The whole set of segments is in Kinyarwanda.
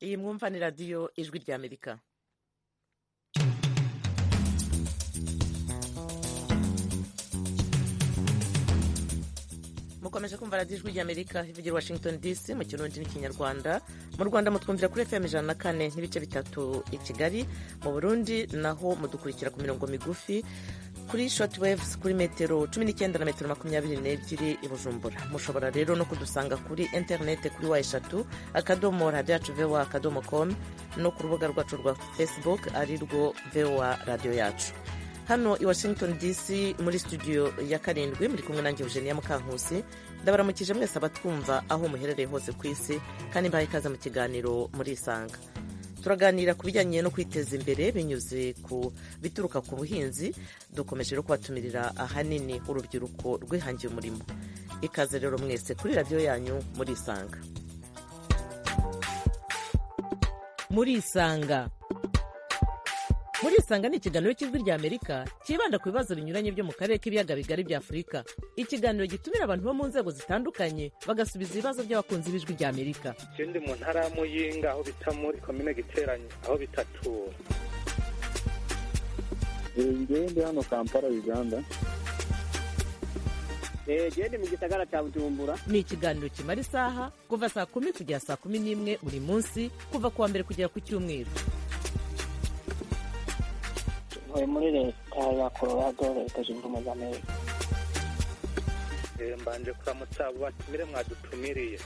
iyi mwumva ni radiyo ijwi ry'amerika mukomeje kumva radiyo ijwi ry'amerika ivugira washington dc mu kirundi n'ikinyarwanda mu rwanda mutwumvira kuri fm ijana na kane n'ibice bitatu i kigali mu burundi naho mudukurikira ku mirongo migufi kuri shotwaves kuri metero cumi n'icyenda na metero makumyabiri n'ebyiri i bujumbura mushobora rero no kudusanga kuri interinete kuri wa eshatu akadomo radiyo yacu vowa akadomo komu no ku rubuga rwacu rwa facebook ari rwo vowa radiyo yacu hano i washington dc muri studio ya karindwi muri kumwe nanjye eugenia mukankusi ndabaramukije mwese abatwumva aho muherereye hose ku isi kandi mbaye ikaze mu kiganiro murisanga turaganira ku bijyanye no kwiteza imbere binyuze ku bituruka ku buhinzi dukomeje no kubatumirira ahanini urubyiruko rwihangiye umurimo ikaze rero mwese kuri radiyo yanyu murisanga murisanga murisanga ni ikiganiro cy'ijwi rya amerika cyibanda ku bibazo binyuranye byo mu karere k'ibiyaga bigari bya afurika ikiganiro gitumira abantu bo mu nzego zitandukanye bagasubiza ibibazo by'abakunzi b'ijwi rya amerika ikindi mu ntara y'amuyinga aho bita muri komine giteranye aho bitatura ngende hano kampala uganda gende mu gisagara cya bujumbura ni ikiganiro kimara isaha kuva saa kumi kugera saa kumi n'imwe buri munsi kuva ku wa mbere kugera ku cyumweru ntuye muri leta ya colorado leta zunze ubumwe za amerika mbanje kuramutsa abo batumire mwadutumiriye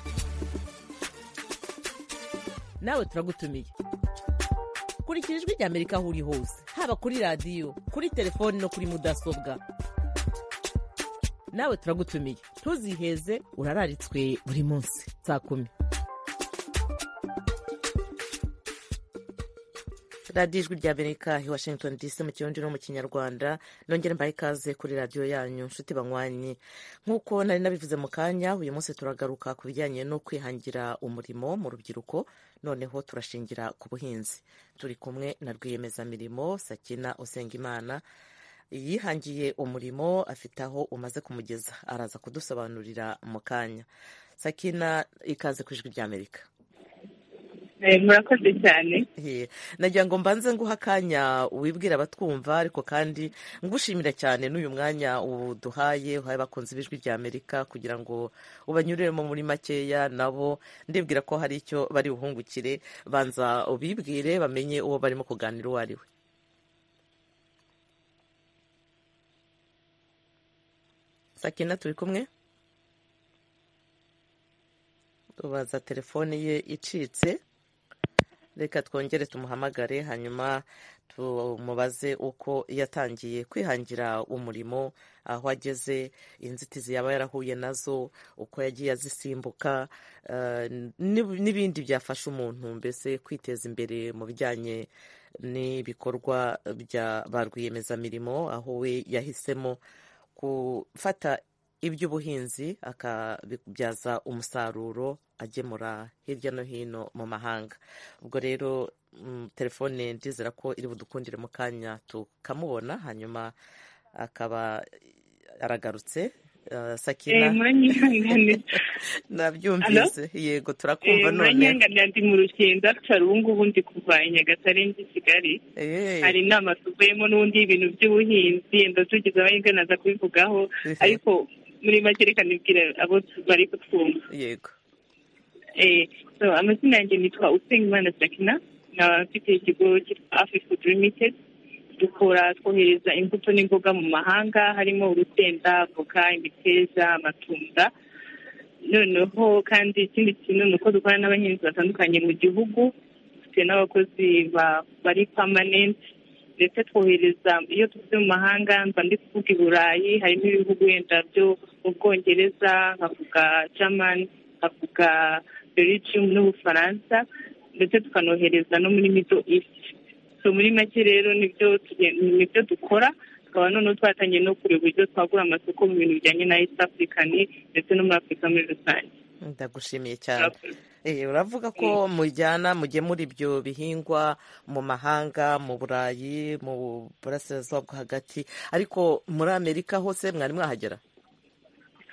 nawe turagutumiye kurikira ijwi rya amerika aho uri hose haba kuri radiyo kuri telefoni no kuri mudasobwa nawe turagutumiye ntuziheze urararitswe buri munsi saa kumi radiyo ijwi rya amerika i washington dc mu kirundi no mu kinyarwanda nongere mbaye ikaze kuri radiyo yanyu nshuti banywanyi nk'uko nari nabivuze mu kanya uyu munsi turagaruka ku bijyanye no kwihangira umurimo mu rubyiruko noneho turashingira ku buhinzi turi kumwe na rwiyemezamirimo sakina usengimana yihangiye umurimo afite aho umaze kumugeza araza kudusobanurira mu kanya sakina ikaze ku ijwi rya amerika murakoze cyane nagira ngo mbanze nguha akanya wibwira abatwumva ariko kandi ngushimira cyane n'uyu mwanya uduhaye uhaye abakunzi b'ijwi rya amerika kugira ngo ubanyuriremo muri makeya nabo ndibwira ko hari icyo bari buhungukire banza ubibwire bamenye uwo barimo kuganira uwo ari we sakina turi kumwe tubaza telefone ye icitse reka twongere tumuhamagare hanyuma tumubaze uko yatangiye kwihangira umurimo aho ageze inzitizi yaba yarahuye nazo uko yagiye azisimbuka n'ibindi byafasha umuntu mbese kwiteza imbere mu bijyanye n'ibikorwa bya ba rwiyemezamirimo aho we yahisemo gufata iby'ubuhinzi akabibyaza umusaruro agemura hirya no hino mu mahanga ubwo rero telefone ndizera ko iri budukundire mu kanya tukamubona hanyuma akaba aragarutse sakina nabyumvise yego turakumva none muranyihanganira ndi mu rugendo afite ubu ngubu ndi kuva i nyagatare ndi kigali hari inama tuvuyemo n'ubundi y'ibintu by'ubuhinzi yenda tugize amahirwe naza kubivugaho ariko muri make reka nibwira abo bari kutwumva yego amazina yanjye nitwa usengimana sakina n'abafite ikigo cyitwa afifudu limitedi dukora twohereza imbuto n'imboga mu mahanga harimo urusenda avoka imiteja amatunda noneho kandi ikindi kintu ni uko dukorana n'abahinzi batandukanye mu gihugu dufite n'abakozi bari pamanenti ndetse twohereza iyo tuvuze mu mahanga mba ndi kuvuga i burayi harimo ibihugu wenda byo mu bwongereza nkavuga jamani nkavuga belgium n'ubufaransa ndetse tukanohereza no muri middle east so muri make rero nibyo dukora tukaba noneho twatangiye no kureba uburyo twagura amasoko mu bintu bijyanye na east african ndetse no muri afurika muri rusange ndagushimiye cyane uravuga ko mujyana mujye muri ibyo bihingwa mu mahanga mu burayi mu burasirazuba bwo hagati ariko muri amerika hose mwari mwahagera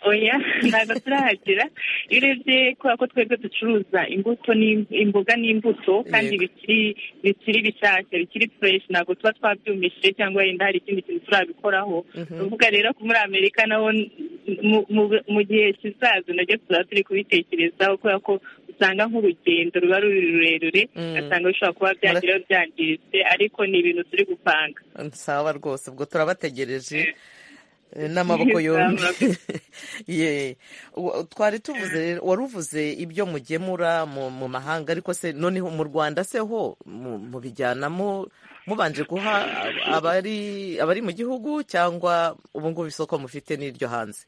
oya ntabwo turahagera iyo urebye kubera ko twebwe ducuruza imbuto n'im- imboga n'imbuto kandi Yego. bikiri bikiri bishyashya bikiri fureshi ntabwo tuba twabyumishije cyangwa wenda hari ikindi kintu turabikoraho Mhm. uvuga rero ko muri amerika naho n- mu- mu- mu gihe kizaza nabyo tuzaba turi kubitekerezaho kubera ko usanga nk'urugendo ruba ruri rurerure Mm. ugasanga bishobora kuba byagira byangiritse ariko ni ibintu turi gupanga nsaba rwose ubwo turabategereje Eh, n'amaboko yombi Ye. Wa- twari tuvuze rero wari uvuze ibyo mugemura mu mu mahanga ariko se noneho mu rwanda se ho mu- mubijyanamo mubanje guha ab- abari abari mu gihugu cyangwa ubu ngubu isoko mufite n'iryo hanze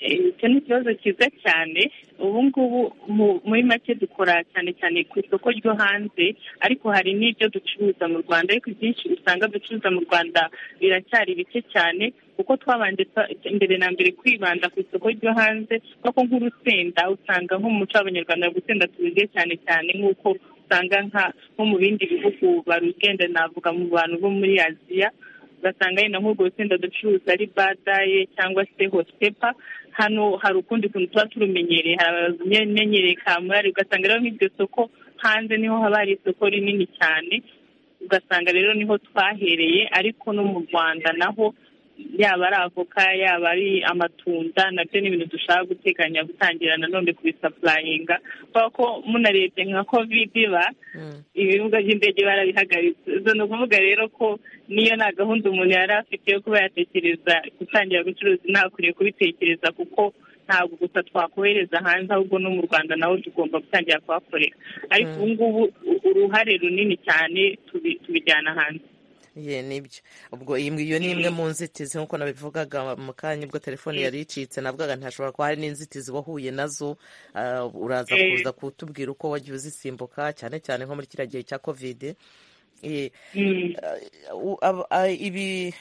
Eh, icyo ni ikibazo cyiza cyane ubu ngubu mu- muri make dukora cyane cyane ku isoko ryo hanze ariko hari n'ibyo ducuruza mu rwanda ariko ibyinshi usanga ducuruza mu rwanda biracyari bike cyane kuko twabanje twa- mbere na mbere kwibanda ku isoko ryo hanze kuko nk'urusenda usanga nko mu muco w'abanyarwanda gusenda tururye cyane cyane nk'uko usanga nka nko mu bindi bihugu barugenda navuga mu bantu bo muri aziya ugasanga yenda nk'urwo rusenda ducuruza ari badaye cyangwa se hotepa hano hari ukundi kuntu tuba turumenyereye hari abamenyereye kamurari ugasanga rero nk'iryo soko hanze niho haba hari isoko rinini cyane ugasanga rero niho twahereye ariko no mu rwanda naho yaba ari avoka yaba ari amatunda nabyo ni ibintu dushaka guteganya gutangira nanone kubisapurayinga kubera ko munarebye nka kovidi ba Mm. ibibuga by'indege barabihagaritse ubwo ni ukuvuga rero ko niyo nta gahunda umuntu yari afite yo kuba yatekereza gutangira gucuruza ntakwiriye kubitekereza kuko ntabwo gusa twakohereza hanze ahubwo no mu rwanda naho tugomba gutangira kuhakorera ariko ubu ngubu u- uruhare runini cyane tubi- tubijyana hanze ye nibyo ubwo iyi iyo ni imwe mu nzitizi nk'uko nabivugaga mu kanya ubwo telefone yari icitse navugaga ntihashobora kuba hari n'inzitizi wahuye nazo Ah, uraza Eh. kuza kutubwira uko wagiye uzisimbuka cyane cyane nko muri kiriya gihe cya kovide Eh, Mm. u- ab- a- ibi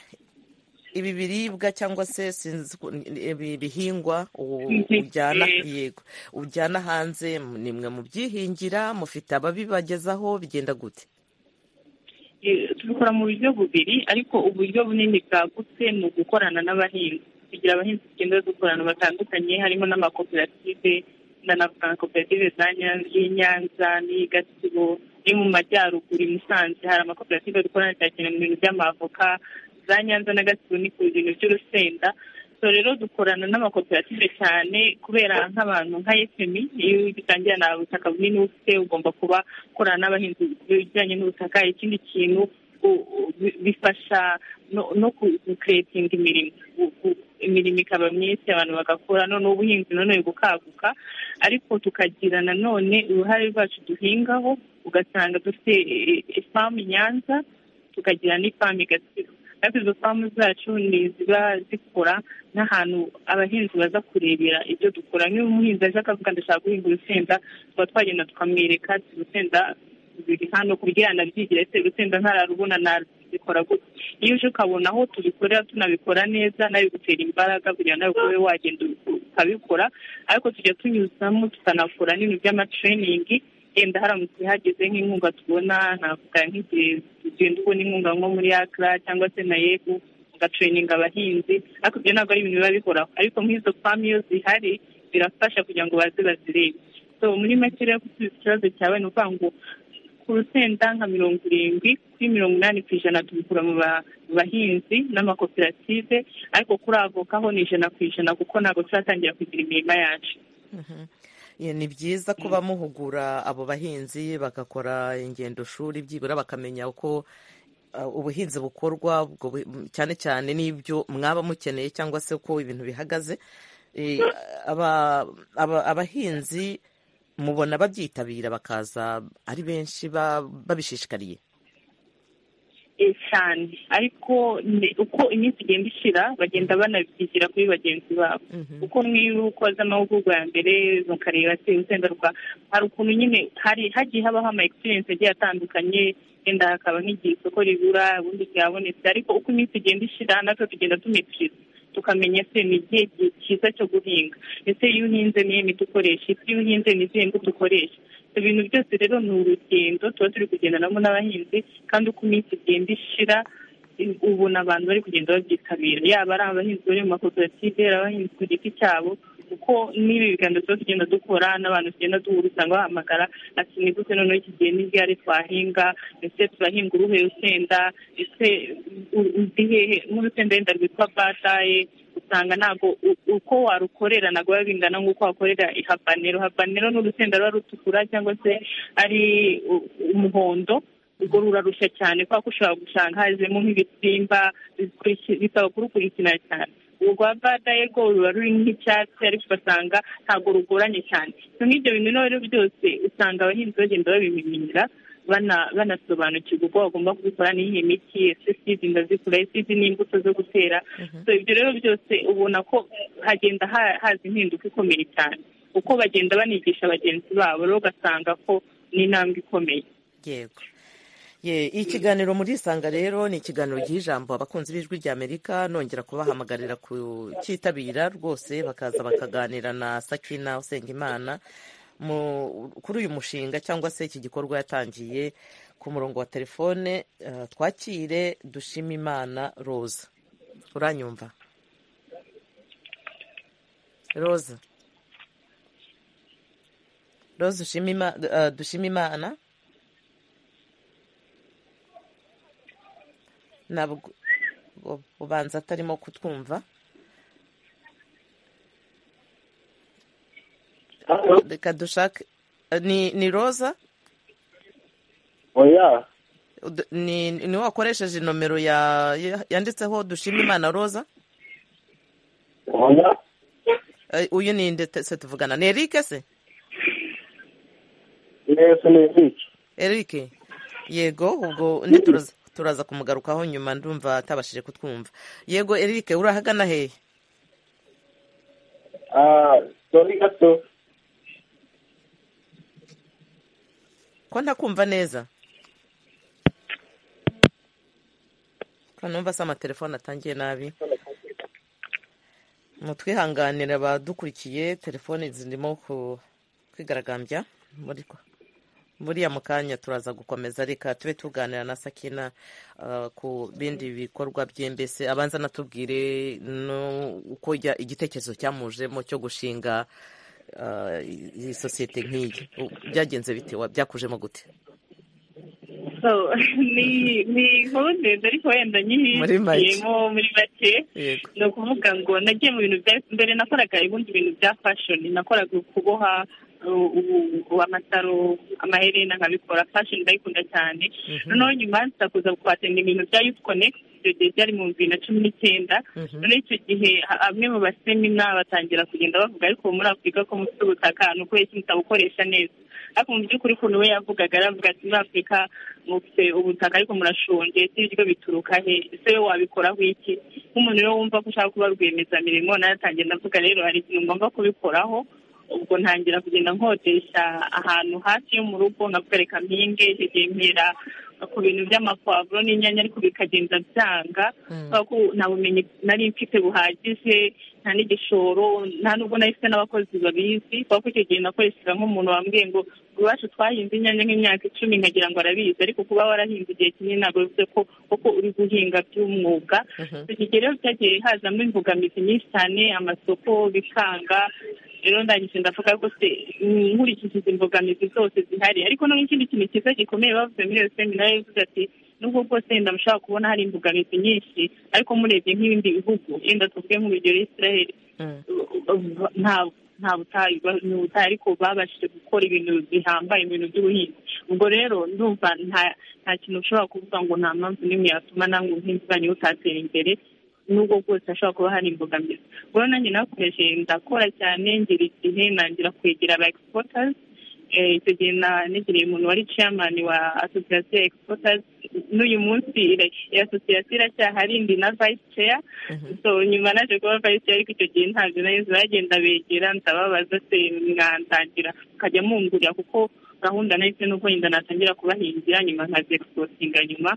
ibi biribwa cyangwa se sinzi uko- ibi bihingwa u- Mhm. ujyana Eh. yego ujyana hanze ni mwe mubyihingira mufite ababibagezaho bigenda gute Eh, tubikora mu buryo bubiri ariko uburyo bunini bwagutse ni ugukorana n'abahinzi kugira abahinzi tugenda dukorana batandukanye harimo n'amakoperative ndanavuga nka koperative za Nyan- y'i nyanza n'iyi gatsibo yo mu majyaruguru i musanze hari amakoperative dukorana cyane mu bintu by'amavoka za nyanza na gatsibo ni ku bintu by'urusenda so rero dukorana n'amakoperative cyane kubera nk'abantu nka efemi iyo ugitangira nta butaka bunini uba ufite ugomba kuba ukorana n'abahinzi bijyanye n'ubutaka ikindi kintu u- u- bi- bifasha no- no kukuretinga imirimo Gu- gu- imirimo ikaba myinshi abantu bagakora noneho ubuhinzi nanone bukaguka ariko tukagira nanone uruhare rwacu duhingaho ugasanga dufite eh, ifamu i nyanza tukagira n'ifamu i gatsibo ariko izo famu zacu ni ziba zikora n'ahantu abahinzi baza kurebera ibyo dukora nk'iyo umuhinzi aje akavuga ndashaka guhinga urusenda tuba twagenda tukamwereka ati urusenda biri hano ku bwira nabyigira ese urusenda ntararubona nabikora gutya iyo uje ukabona aho tubikorera tunabikora neza nabigutera imbaraga kugira ngo nawe ube wagenda ukabikora ariko tujya tunyuzamo tukanakora n'ibintu by'amatereyiningi yenda haramutse hageze nk'inkunga tubona navuga nk'igihe tugenda ubona inkunga nko muri akra cyangwa se na yego ugatereyininga abahinzi ariko ibyo ntabwo ari ibintu biba bihoraho ariko nk'izo famu iyo zihari birafasha kugira ngo baze bazirebe so muri make rero gusubiza ikibazo cyawe ni ukuvuga ngo ku rusenda nka mirongo irindwi kuri mirongo inani ku ijana tubikura mu ba- mu bahinzi n'amakoperative ariko kuri avoka ho ni ijana ku ijana kuko ntabwo turatangira kugira imirima yacu Ye, ni byiza kuba muhugura abo bahinzi bagakora ingendo shuri byibura bakamenya uko ah, ubuhinzi bukorwa ubwo bu- m- cyane cyane n'ibyo mwaba mukeneye cyangwa se uko ibintu bihagaze Eh, aba- aba- abahinzi mubona babyitabira bakaza ari benshi ba- babishishikariye Eh, cyane ariko ni- uko iminsi igenda ishira bagenda banabyigira kuri bagenzi babo Mhm. kuko niba ukoze amahugurwa ya mbere mukareba se urusenda rwa hari ukuntu nyine hari hagiye habaho ama experience agiye atandukanye wenda hakaba nk'igihe isoko ribura ubundi ryabonetse ariko uko iminsi igenda ishira natwe tugenda tumetiriza tukamenya se ni igihe gi- cyiza cyo guhinga ese iyo uhinze niyo miti ukoresha ese iyo uhinze ni izihe mbuto ukoresha ibyo bintu byose rero ni urugendo tuba turi kugendanamo n'abahinzi kandi uko iminsi igenda ishira ubu ni abantu bari kugenda babyitabira yaba ari abahinzi bari mu makoperative ari abahinzi ku giti cyabo kuko n'ibi biganiro tuba tugenda dukora n'abantu tugenda duhura usanga bahamagara ati ni gute noneho iki gihe n'igare twahinga ndetse turahinga uruhe rusenda ndetse undi hehe nk'urusenda wenda rwitwa bataye usanga ntabwo uko warukorera ntabwo biba bingana nk'uko wakorera habanero habanero ni urusenda ruba rutukura cyangwa se ari umuhondo ubwo rurarushya cyane kubera ko ushobora gusanga hazemo nk'ibisimba bisaba kurukurikirana cyane urwa badaye rwo ruba ruri nk'icyatsi ariko ugasanga ntabwo rugoranye cyane n'ibyo bintu rero byose usanga abahinzi bagenda babimenyera banasobanukirwa uko bagomba kubikora n'iyi miti ese sizi ndazikora sizi n'imbuto zo gutera ibyo rero byose ubona ko hagenda haza impinduka ikomeye cyane uko bagenda banigisha bagenzi babo rero ugasanga ko ni intambwe ikomeye yego ikiganiro muri isanga rero ni ikiganiro ijambo abakunzi b'ijwi ry'amerika nongera kubahamagarira kucyitabira rwose bakaza bakaganira na sakina usengimana kuri uyu mushinga cyangwa se iki gikorwa yatangiye ku murongo wa telefone twakire dushima imana roza uranyumva roza roza dushima imana ntabwo ubanza atarimo kutwumva reka dushake ni roza oya ni wakoresheje nomero yanditseho dushima imana roza oya uyu ni inde se tuvugana ni erike se neza ni erike erike yego ubwo ntituruze turaza kumugarukaho nyuma ndumva atabashije kutwumva yego erike urahagana hehe dore gato ko ntakumva neza ko numva se amatelefone atangiye nabi mutwihanganire abadukurikiye telefone zirimo kwigaragambya muri ko buriya mu kanya turaza gukomeza reka tube tuganira na sakina ku bindi bikorwa by'imbese abanza anatubwire uko igitekerezo cyamujemo cyo gushinga iyi sosiyete nk'iyi byagenze bite byakujemo gute ni inkuru ndende ariko wenda nyihishiyemo muri make ni ukuvuga ngo nagiye mu bintu bya mbere nakoraga ibindi bintu bya fashoni nakoraga kuboha amasaro amaherena nkabikora fashoni ndayikunda cyane noneho nyuma nza kuza guhatanira ibintu bya yufu konegiti icyo gihe byari mu bibiri na cumi n'icyenda noneho icyo gihe bamwe mu basemina batangira kugenda bavuga ariko muri afurika ko mufite ubutaka ni uko ikintu utabukoresha neza ariko mu by'ukuri ukuntu we yavugaga aravuga ati muri afurika mufite ubutaka ariko murashonje si ibiryo bituruka he ese we wabikoraho iki nk'umuntu rero wumva ko ushaka kuba rwiyemezamirimo nawe atangira ndavuga rero hari ikintu ngomba kubikoraho ubwo ntangira kugenda nkodesha ahantu hafi yo mu rugo nkavuga mpinge mpera ku bintu by'amapavuro n'inyanya ariko bikagenda byanga kubera ko nta bumenyi nari mfite buhagije nta n'igishoro nta n'ubwo nari mfite n'abakozi babizi kubera ko icyo gihe nakoreshaga nk'umuntu wambwiye ngo iwacu twahinze inyanya nk'imyaka icumi nkagira ngo arabizi ariko kuba warahinze igihe kinini ntabwo bivuze ko kuko uri guhinga by'umwuga icyo gihe rero byagiye hazamo imbogamizi nyinshi cyane amasoko bikanga rero ndangije ndavuga ko se nkurikije izi mbogamizi zose zihari ariko noneho ikindi kintu cyiza gikomeye bavuze muri iyo seminari yavuze ati nubwo bwose wenda mushobora kubona hari imbogamizi nyinshi ariko murebye nk'ibindi bihugu yenda tuvuge nk'urugero israel nta butayu ni ubutayu ariko babashije gukora ibintu bihambaye mu bintu by'ubuhinzi ubwo rero ndumva nta kintu ushobora kuvuga ngo nta mpamvu n'imwe yatuma nawe ubuhinzi bwanyu butatera imbere n'ubwo bwose hashobora kuba hari imbogamizi ubwo nanjye nakoresheje ndakora cyane ngira igihe nangira kwegera aba egisipotasi icyo gihe negereye umuntu wari ciyamani wa asosiyasiyo ya egisipotasi n'uyu munsi iyo asosiyasiyo iracyahari ndi na vayisi ceya nyuma naje kuba vayisi ceya ariko icyo gihe ntabyo neza bagenda begera ndababaza se mwantangira mukajya mungurira kuko gahunda nahise n'ubwo wenda natangira kubahingira nyuma nkazegisipotinga nyuma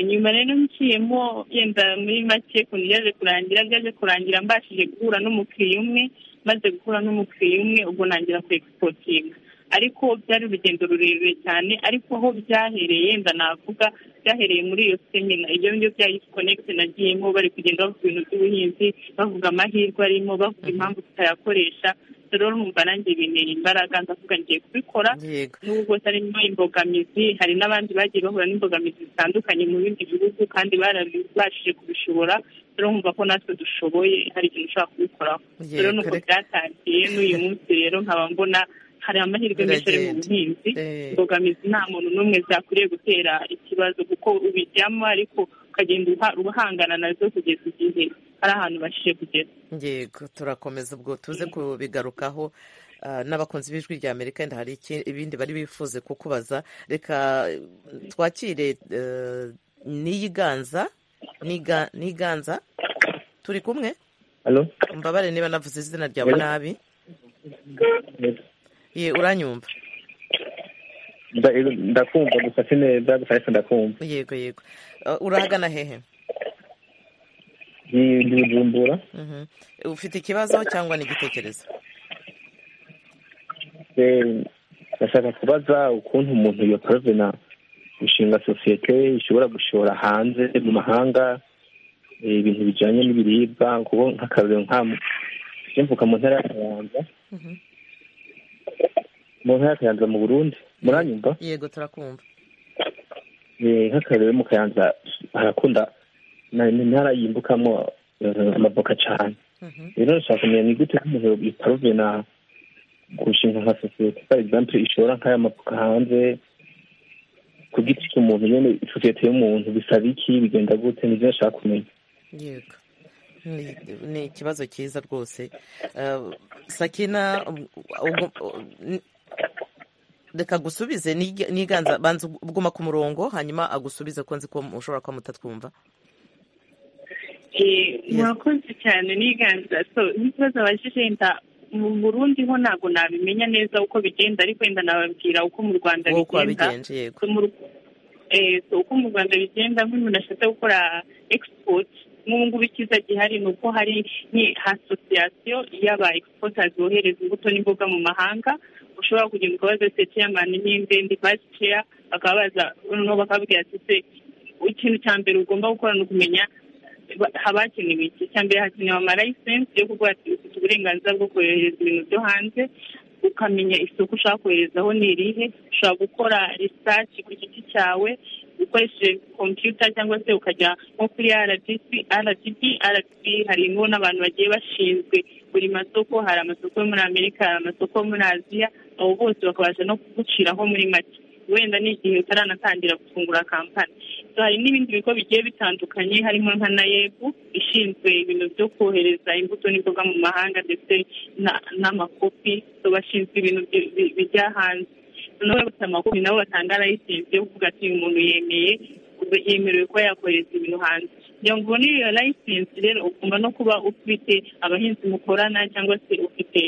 nyuma rero nciyemo yenda muri make ukuntu byaje kurangira byaje kurangira mbashije guhura n'umukiriya umwe maze guhura n'umukiriya umwe ubwo ntangira kwegisportinga ariko byari urugendo rurerure cyane ariko aho byahereye ndanavuga byahereye muri iyo semina ibyo ngibyo bya Youth Connect nagiyemo bari kugenda bavuga ibintu by'ubuhinzi bavuga amahirwe arimo bavuga impamvu tutayakoresha rero numva nanjye bintera imbaraga ndavuga ngiye kubikora yego n'ubwo harimo imbogamizi hari n'abandi bagiye bahura n'imbogamizi zitandukanye mu bindi bihugu kandi barabashije kubishobora rero nkumva ko natwe dushoboye hari ikintu ushobora kubikoraho Yego, rero nuko reka- byatangiye n'uyu munsi rero nkaba mbona hari amahirwe menshi ari mu Biragenda. buhinzi Eh. imbogamizi nta muntu n'umwe zakwiriye gutera ikibazo kuko ubijyamo ariko ukagenda uha- uhangana nazo kugeza igihe hari ahantu bashije kugera yego turakomeza ubwo tuze kubigarukaho ah, n'abakunzi b'ijwi rya amerika wenda hari iki- ibindi bari bifuze kukubaza reka eh, twakire eh, niyiganza Niga- niganza turi kumwe Halo? mbabare niba navuze izina ryawe nabi ye uranyumva Nda- Ndakumva gusa sineza gusa ariko ndakumva. yego yego Ah, urahagana hehe Ni ndi Bujumbura. Mhm. ufite ikibazo cyangwa n'igitekerezo Eh, Ndashaka kubaza ukuntu umuntu iyo provena gushinga sosiyete ishobora gushora hanze mu mahanga eh, ibintu bijyanye n'ibiribwa kuko nk'akarorero nka njye mvuka mu ntara ya Kayanza Mhm. mu ntara ya Kayanza mu Burundi muranyumva yego turakumva Eh, nk'akarorero mu Kayanza harakunda na- ni intara yimbukamo eh, amavoka cyane Mhm. rero ndashaka kumenya ni gute nk'umuntu yiparovena gushinga nka sosiyete for example ishora nk'aya mafuka hanze ku giti cy'umuntu nyine sosiyete y'umuntu bisaba iki bigenda gute nibyo ndashaka kumenya yego ni ni ikibazo cyiza rwose Eh, sakina um, ugu- u- n- reka gusubize Nige- niganza banza uguma ku murongo hanyuma agusubize ko nzi ko ushobora kuba mutatwumva Eh, murakoze cyane niganza so n'ikibazo abajije wenda mu burundi ho ntabwo nabimenya neza uko bigenda ariko wenda nababwira uko mu rwanda wowe uko bigenda wabigenje yego So, mu- eh, so uko mu rwanda bigenda nk'umuntu ashatse gukora export nk'ubu ngubu icyiza gihari ni uko hari ni asosiyasiyo y'aba exporters bohereza imbuto n'imboga mu mahanga ushobora kugenda ukabaza se chairman n'inde ndi vice chair bakababaza noneho bakababwira ati se ikintu cya mbere ugomba gukora ni ukumenya ba- haba hakenewe iki icya mbere hakenewe amalayisensi yo kuvuga ati ufite uburenganzira bwo kohereza ibintu byo hanze ukamenya isoko ushaka koherezaho ni irihe ushobora gukora research ku giti cyawe ukoresheje kompiyuta cyangwa se ukajya nko kuri rdc rdb rdb harimo n'abantu bagiye bashinzwe buri masoko hari amasoko yo muri amerika hari amasoko yo muri aziya abo bose bakabasha no kuguciraho muri make wenda ni igihe utaranatangira gufungura kampani So, hari n'ibindi bigo bigiye bitandukanye harimo nka nayebu ishinzwe ibintu byo kohereza imbuto n'imboga mu mahanga ndetse na- n'amakopi So, bashinzwe ibintu bi- bi- bijya hanze noneho bafite amakopi nabo batanga layisensi yo kuvuga ati uyu muntu yemeye yemerewe kuba yakohereza ibintu hanze kugira ngo ubone iyo layisensi rero ugomba no kuba ufite abahinzi mukorana cyangwa se ufite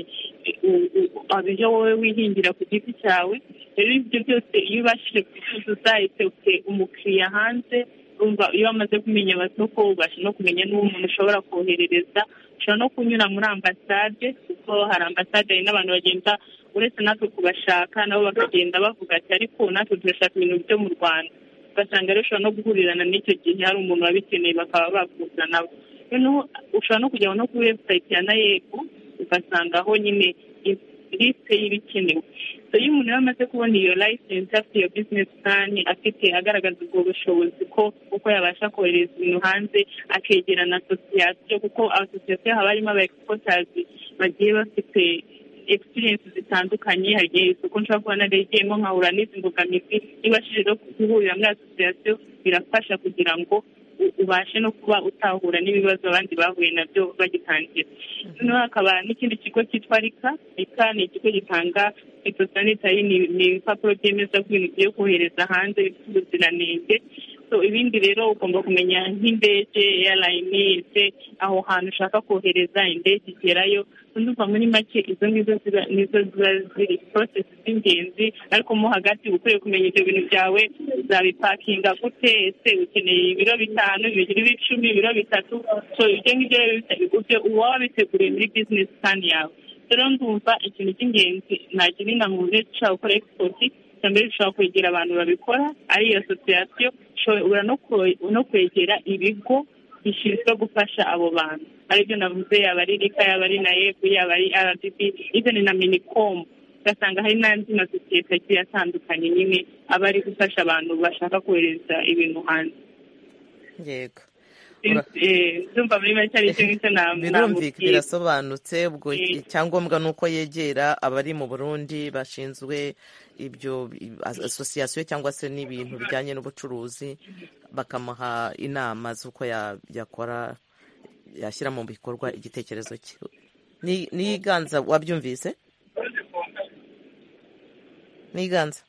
u- u- ibyo wowe wihingira ku giti cyawe rero ibyo byose iyo ubashije kubicuruza ese ufite umukiriya hanze urumva iyo wamaze kumenya amasoko ubasha no kumenya n'uwo umuntu ushobora koherereza ushobora no kunyura muri ambasade kuko hari ambasade hari n'abantu bagenda uretse natwe kubashaka nabo bakagenda bavuga ati ariko natwe turashaka ibintu byo mu rwanda ugasanga rero ushobora no guhurirana n'icyo gihe hari umuntu wabikeneye bakaba bakuzanaho noneho ushobora no kujya no kuri webusayiti ya nayebu ugasangaho nyine lisite y'ibikenewe So, iyo umuntu yaba amaze kubona iyo layisensi afite iyo bizinesi purani afite agaragaza ubwo bushobozi ko uko yabasha kohereza ibintu hanze akegerana asosiyasiyo kuko asosiyasiyo haba harimo aba egisipotasi bagiye bafite egisipiriyensi zitandukanye hari igihe isoko nshobora kuba narigiyemo nkahura n'izi mbogamizi nibashije no guhurira muri asosiyasiyo birafasha kugira ngo u- ubashe no kuba utahura n'ibibazo abandi bahuye nabyo bagitangira noneho hakaba n'ikindi kigo cyitwa rika rika ni ikigo gitanga fitosanitari ni ni ibipapuro byemeza ko ibintu ugiye kohereza hanze bifite ubuziranenge so ibindi rero ugomba kumenya nk'indege airline ese aho hantu ushaka kohereza indege igerayo ndumva muri make izo ngizo ziba- nizo ziba ziri porosesi z'ingenzi ariko mo hagati uba ukwiye kumenya ibyo bintu byawe uzabipakinga gute ese ukeneye ibiro bitanu ibiro icumi ibiro bitatu so ibyo ngibyo rero bita- ibyo uba wabiteguriye muri bizinesi purani yawe rero ndumva ikintu cy'ingenzi nagira inama uburyo dushobora gukora egisipoti icya mbere dushobora kwegera abantu babikora ari iyo asosiyasiyo ushobora no kwegera ibigo bishinzwe gufasha abo bantu aribyo navuze yaba ari rika yaba ari na efu yaba ari rdb izindi na minikomu ugasanga hari n'andi masosiyete agiye atandukanye nyine aba ari gufasha abantu bashaka kohereza ibintu hanze yego ndumva muri make ari cyo ngicyo birumvikana birasobanutse ubwo icyangombwa ni uko yegera abari mu burundi bashinzwe ibyo asosiyasiyo cyangwa se n'ibintu bijyanye n'ubucuruzi bakamuha inama z'uko yakora yashyira mu bikorwa igitekerezo cye niyiganza wabyumvise niganza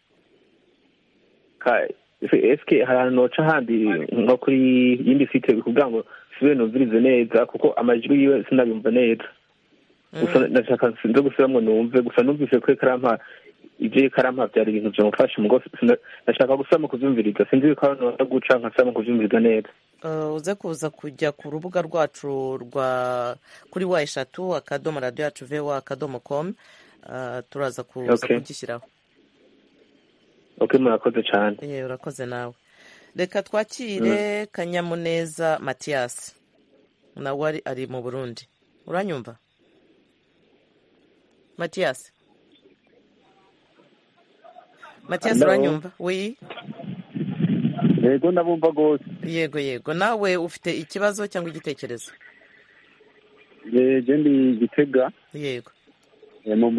esike hari ahantu noca handi nko kuri yindi site bikuvuga ngo sibe numvirize neza kuko amajwi yiwe sinabimva neza gusa ndashaka sinze gusubiramo numve gusa numvise ko ikarampa ibyo ikarampa byari ibintu byamufasha mu ndashaka gusubiramo kubyumviriza sinzi yuko abantu bashobora guca nkasubiramo kubyumviriza neza uze kuza kujya ku rubuga rwacu rwa kuri wa eshatu akadomo radiyo yacu vewa akadomo komu turaza kuza kugishyiraho ok murakoze cyane yewe urakoze nawe reka twakire kanyamuneza matiyasi nawe ari mu burundi uranyumva matiyasi matiyasi uranyumva wi yego ndabumva rwose yego yego nawe ufite ikibazo cyangwa igitekerezo yego ndi gitega yego mu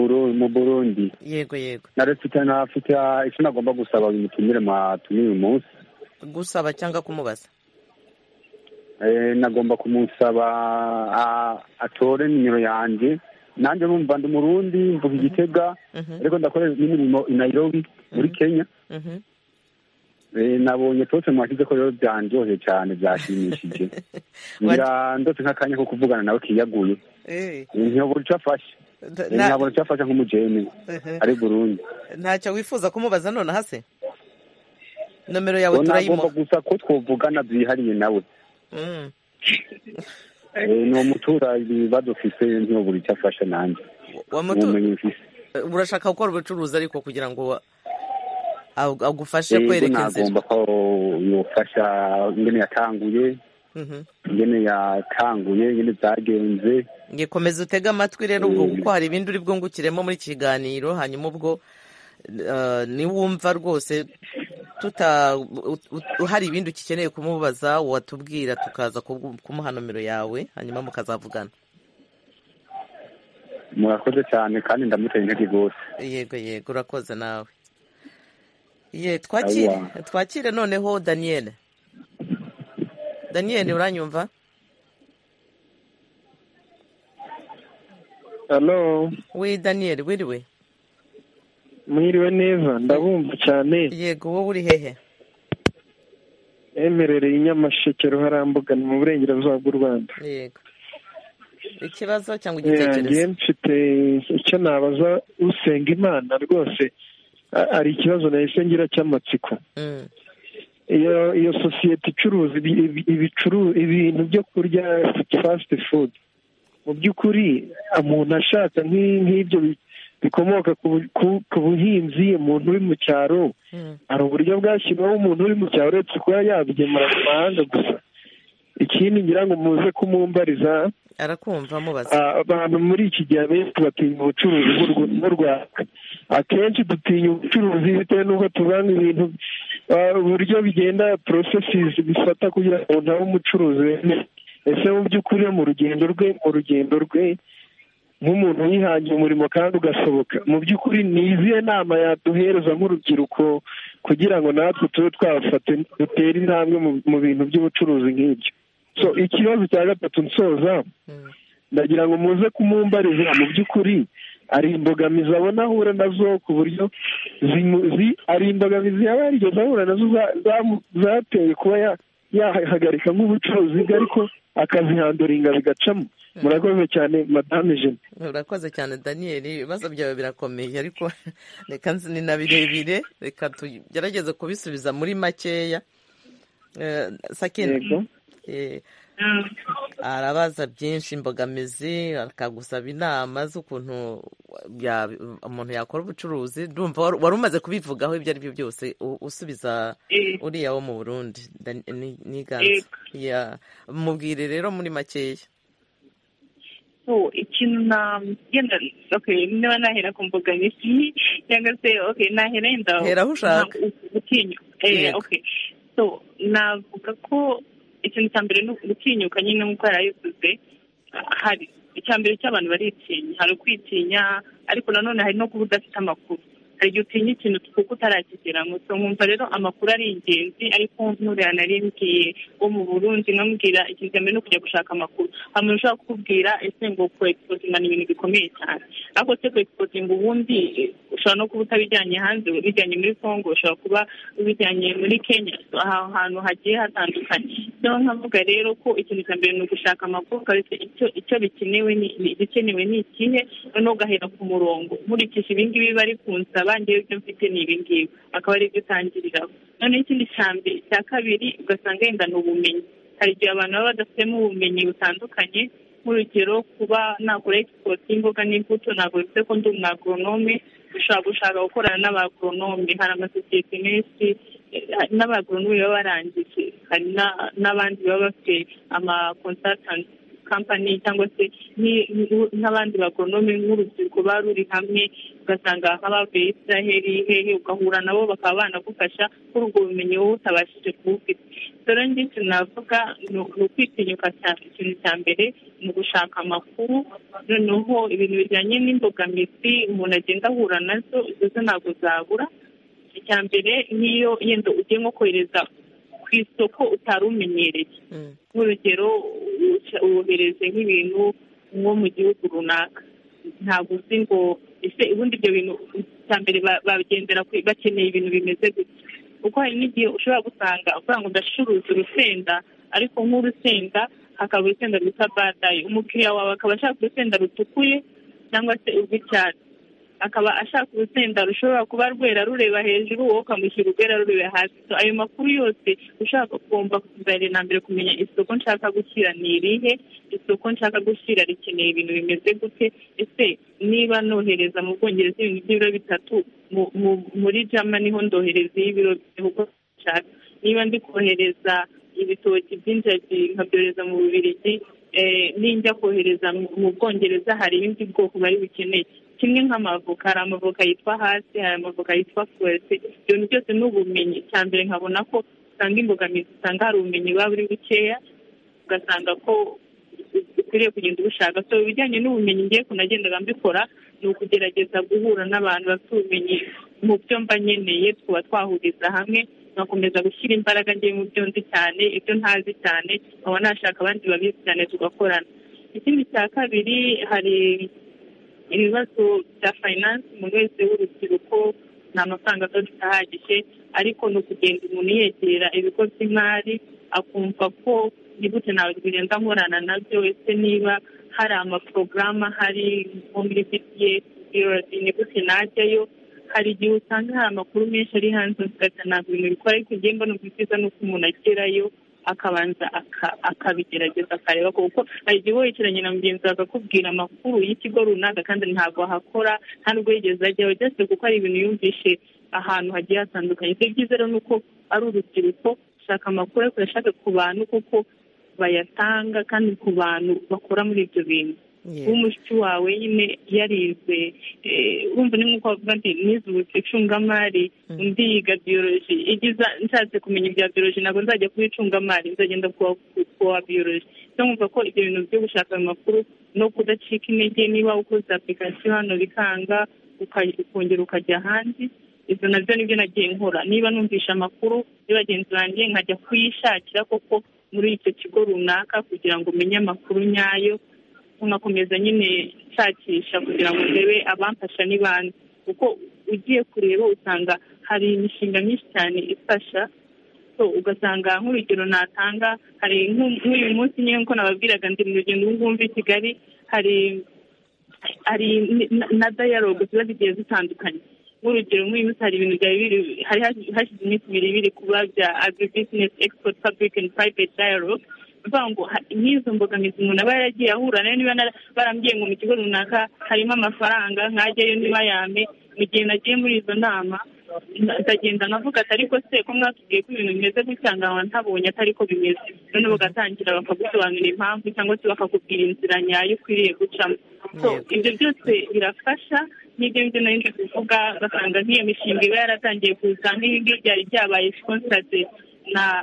burundi yego yego narafite nafite icyo nagomba gusaba imitumire mwatumire uyu munsi gusaba cyangwa kumubaza nagomba kumusaba atore nimero yanjye nanjye numva ndi murundi mvuga igitega ariko ndakorera n'imirimo i Nairobi muri kenya nabonye porofe mwashyize ko rero byanjyohe cyane byashimishije ndetse nk'akanya ko kuvugana nawe kiyaguye ntiyobora icyo afashe ntabwo cyafasha nk'umujene ari burundi ntacyo wifuza kumubaza nonaha se nomero yawe turayimuha gusa ko twavugana byihariye nawe ni umutura ibibazo ufise ntiyobora icyo afasha nanjye urashaka gukora ubucuruzi ariko kugira ngo agufashe kwereka inzira nagomba ko yofasha ingene yatanguye ingene yatanguye ingene byagenze ngikomeza utege amatwi rero ubwo kuko hari ibindi uri bwungukiremo muri iki kiganiro hanyuma ubwo niwumva rwose hari ibindi ugikeneye kumubaza watubwira tukaza kumuha nomero yawe hanyuma mukazavugana murakoze cyane kandi ndamuteye intege rwose yego yego urakoze nawe ye twakire twakire noneho daniyeli daniyeli uranyumva halo we daniyeli wiriwe mwiriwe neza ndabumva cyane yego wowe uri hehe emerereye inyamasheke ruharambuga ni mu burengerazuba bw'u rwanda yego ikibazo cyangwa igitekerezo mfite icyo nabaza usenga imana rwose hari ikibazo nahise ngira cy'amatsiko iyo iyo sosiyete icuruza ibintu byo kurya fasiti fudu mu by'ukuri umuntu ashaka nk'ibyo bikomoka ku buhinzi umuntu uri mu cyaro hari uburyo bwashyirwaho umuntu uri mu cyaro uretse kuba yabigemura mu mahanga gusa ikindi ngira ngo muze kumumbariza arakumva mubaza abantu muri iki gihe abenshi batinya ubucuruzi bw'u rwanda akenshi dutinya ubucuruzi bitewe n'uko tuvanga ibintu uburyo bigenda porosesizi bifata kugira ngo umuntu abe umucuruzi wemewe ese mu by'ukuri mu rugendo rwe mu rugendo rwe nk'umuntu wihangiye umurimo kandi ugasohoka mu by'ukuri ni izihe nama yaduhereza nk'urubyiruko kugira ngo natwe tube twafate dutere intambwe mu bintu by'ubucuruzi nk'ibyo so ikibazo cya gatatu nsoza ndagira ngo muze kumumbariza mu by'ukuri ari imbogamizi abona ahura nazo ku buryo ari imbogamizi yaba yarigeze ahura nazo zateye kuba yahagarika nk'ubucuruzi bwe ariko akazihanduringa bigacamo murakoze cyane madame jene urakoze cyane daniyeli ibibazo byawe birakomeye ariko reka ni na birebire reka tugerageze kubisubiza muri makeya sakina arabaza byinshi imbogamizi akagusaba inama z'ukuntu umuntu yakora ubucuruzi ndumva wari umaze kubivugaho ibyo ari byo byose usubiza uriya wo mu burundi n'iganza mubwire rero muri makeya ikintu nagenda niba nahera ku mbogamizi cyangwa se nahera yenda heraho ushaka navuga ko ikintu cya mbere ni ugutinyuka nyine nk'uko yarayivuze hari icya mbere cy'abantu baritinya hari ukwitinya ariko nanone hari no kuba udafite amakuru hari igihe utinya ikintu kuko utarakigeramo so nkumva rero amakuru ari ingenzi ariko nturiya narimbwiye wo mu burundi nkamubwira ikintu cya mbere ni ukujya gushaka amakuru hari umuntu ushobora kukubwira ese ngo kuexposinga ni ibintu bikomeye cyane ariko se kuexposinga ubundi ushobora no kuba utabijyanye hanze ubijyanye muri congo ushobora kuba ubijyanye muri kenya ahantu hantu hagiye hatandukanye rero nkavuga rero ko ikintu cya mbere ni ugushaka amakuru ukaretse icyo bikenewe igikenewe ni ikihe noneho ugahera ku murongo nkurikije ibingibi bari kunsaba ngewe ibyo mfite ni ibingibi akaba aribyo utangiriraho noneho ikindi cya mbere cya kabiri ugasanga yenda ni ubumenyi hari igihe abantu baba badafitemo ubumenyi butandukanye nk'urugero kuba nakora egisipoti y'imboga n'imbuto ntabwo bivuze ko ndi umwagoronome ushobora gushaka gukorana n'abagoronome hari amasosiyete menshi n'abagoronome baba barangije hari n'abandi baba bafite amakonsatanti kampani cyangwa se nk'abandi bagonome nk'urubyiruko ruba ruri hamwe ugasanga nk'abavuye israheli hehe ugahura nabo bakaba banagufasha kuri ubwo bumenyi wowe utabashije kubufite dore ngiki navuga ni ukwitinyuka ikintu cya mbere ni ugushaka amakuru noneho ibintu bijyanye n'imbogamizi umuntu agenda ahura nazo izo zo ntabwo zabura icya mbere nk'iyo yenda ugiye nko kohereza ku isoko utari umenyereye nk'urugero wohereze nk'ibintu nko mu gihugu runaka ntabwo uzi ngo ese ubundi ibyo bintu cya mbere bagendera bakeneye ibintu bimeze gutya kuko hari n'igihe ushobora gusanga uvuga ngo ndacuruza urusenda ariko nk'urusenda hakaba urusenda rwitwa badayi umukiriya wawe akaba ashaka urusenda rutukuye cyangwa se urw'icyatsi akaba ashaka urusenda rushobora kuba rwera rureba hejuru wowe ukamushyira urwera rureba hasi ayo makuru yose ushaka ugomba na mbere kumenya isoko nshaka gushyira ni irihe isoko nshaka gushyira rikeneye ibintu bimeze gute ese niba nohereza mu bwongereza ibintu by'ibiro bitatu muri jama niho ndohereza y'ibiro bihugu nshaka niba ndi kohereza ibitoki by'injagi nkabyohereza mu bubirigi ninjya kohereza mu bwongereza hari ibindi bwoko bari bukeneye kimwe nk'amavoka hari amavoka yitwa hasi hari amavoka yitwa fuwese ibyo bintu byose ni ubumenyi cya mbere nkabona ko usanga imbogamizi usanga hari ubumenyi buba buri bukeya ugasanga ko ukwiriye kugenda ubushaka so ibijyanye n'ubumenyi ngiye kunagendaga mbikora ni ukugerageza guhura n'abantu bafite ubumenyi mu byo mba nkeneye twaba twahuriza hamwe nkakomeza gushyira imbaraga ngiye mu byo nzi cyane ibyo ntazi cyane nkaba nashaka abandi babizi cyane tugakorana ikindi cya kabiri hari ibibazo bya fayinansi umuntu wese w'urubyiruko nta mafaranga adafite ahagije ariko ni ukugenda umuntu yegera ibigo by'imari akumva ko gute ntabwo bigenda nkorana nabyo ese niba hari amaporogaramu ahari nko muri btf ni gute najyayo hari igihe usanga hari amakuru menshi ari hanze ugahita ntabwo ibintu bikora ariko ugiye mbona byiza nuko umuntu agerayo akabanza akabigerageza akareba kuko hari igihe wicaranye na mugenzi wawe akakubwira amakuru y'ikigo runaka kandi ntabwo ahakora nta nubwo yigeze ajyaho byose kuko hari ibintu yumvishe ahantu hagiye hatandukanye ibyo byiza rero ni uko ari urubyiruko ushaka amakuru ariko uyashake ku bantu kuko bayatanga kandi ku bantu bakora muri ibyo bintu w'umushyi wawe nyine yarize wumva ni nk'uko bavuga nti nizubutse icungamari undi yiga biyoroji igiza nshatse kumenya ibya biyoroji ntabwo nzajya kuba icungamari nzagenda kuwa biyoroji niyo mwumva ko ibyo bintu byo gushaka amakuru no kudacika intege niba ukoze apurikasiyo hano bikanga ukongera ukajya ahandi izo nabyo nibyo nagiye nkora niba numvisha amakuru kuri bagenzi banjye nkajya kuyishakira koko muri icyo kigo runaka kugira ngo umenye amakuru nyayo nkakomeza nyine nshakisha kugira ngo ndebe abamfasha n'ibandi kuko ugiye kureba usanga hari imishinga myinshi cyane ifasha ugasanga nk'urugero natanga hari nk'uyu munsi nyine nk'uko nababwiraga ndi mu rugendo rw'umva i kigali hari hari na dayalogue ziba zigiye zitandukanye nk'urugero nk'uyu munsi hari ibintu byari biri hari hashize iminsi ibiri biri kuba bya agribusiness export public and private dialogue mvuga ngo nk'izo mbogamizi umuntu aba yaragiye ahura nayo niba barambwiye ngo mu kigo runaka harimo amafaranga nkajyayo niba yame mu gihe nagiye muri izo nama ndagenda navuga ati ariko se ko mwatubwiye ko ibintu bimeze gutya nkaba ntabonye atari ko bimeze noneho bagatangira bakagusobanurira impamvu cyangwa se bakakubwira inzira nyayo ukwiriye gucamo ibyo byose birafasha n'ibyo ngibyo nari ndi kuvuga basanga nk'iyo mishinga iba yaratangiye kuza nk'ibi ngibi byari byabaye konstate na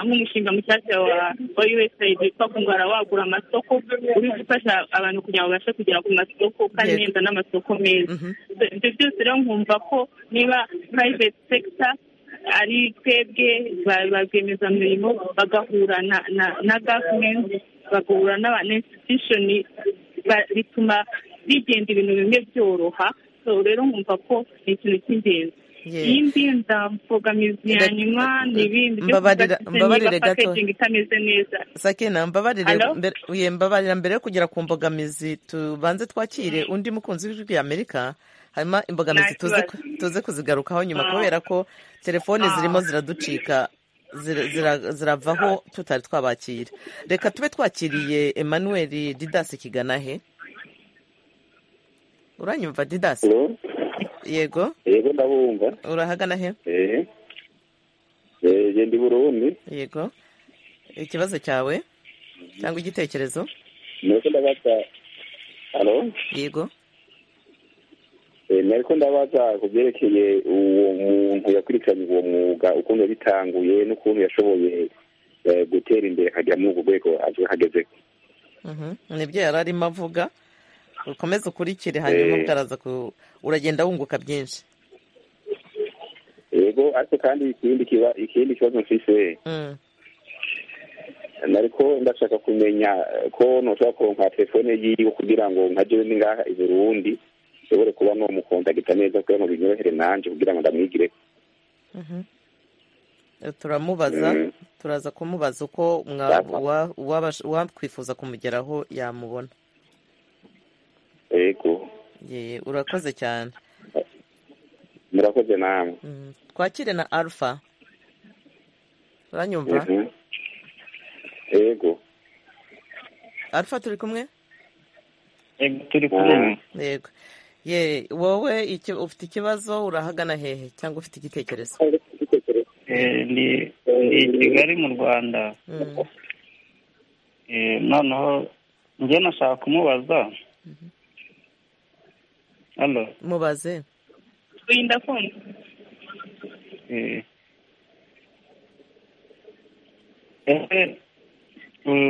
nk'umushinga mushyashya wa usaid witwa kungara wagura amasoko uri gufasha abantu kugira ngo babashe kugera ku masoko kandi neza n'amasoko meza ibyo byose rero nkumva ko niba private sector ari twebwe ba rwiyemezamirimo bagahura na gavumenti bagahura na institution bituma bigenda ibintu bimwe byoroha rero nkumva ko ni ikintu cy'ingenzi iyindi ndambogamizi ya nyuma ni ibindi byo mbabarire gato itameze neza sakina mbabarire mbabarira mbere yo kugera ku mbogamizi tubanze twakire undi mukunzi w'ijwi amerika harimo imbogamizi tuze kuzigarukaho nyuma kubera ko telefone zirimo ziraducika ziravaho tutari twabakira reka tube twakiriye emmanuel didasi kigana he uranyumva didasi yego yego ndabumva urahagana he eee ndi burundi yego ikibazo cyawe cyangwa igitekerezo nuko ndabaza halo yego nariko ndabaza ku byerekeye uwo muntu yakurikiranye uwo mwuga ukuntu yabitanguye n'ukuntu yashoboye gutera imbere akajya muri ubwo rwego ahagezeho nibyo yari arimo avuga ukomeze ukurikire hanyuma utaraza uragenda wunguka byinshi yego ariko kandi ikindi kibazo mfise nariko ndashaka kumenya ko ntushobora kuronka telefone yiwe kugira ngo nkajewe ningaha i burundi nshobore kuba nomukondagita neza kugira ngo binyorohere nanje kugira ngo ndamwigire turamubaza turaza kumubaza uko wakwifuza kumugeraho yamubona yego urakoze cyane murakoze namwe twakire na alpha uranyumva yego alpha turi kumwe yego turi kumwe yego ye wowe ufite ikibazo urahagana hehe cyangwa ufite igitekerezo ni kigali mu rwanda noneho njye nashaka kumubaza hano mubaze wirinda kumva ese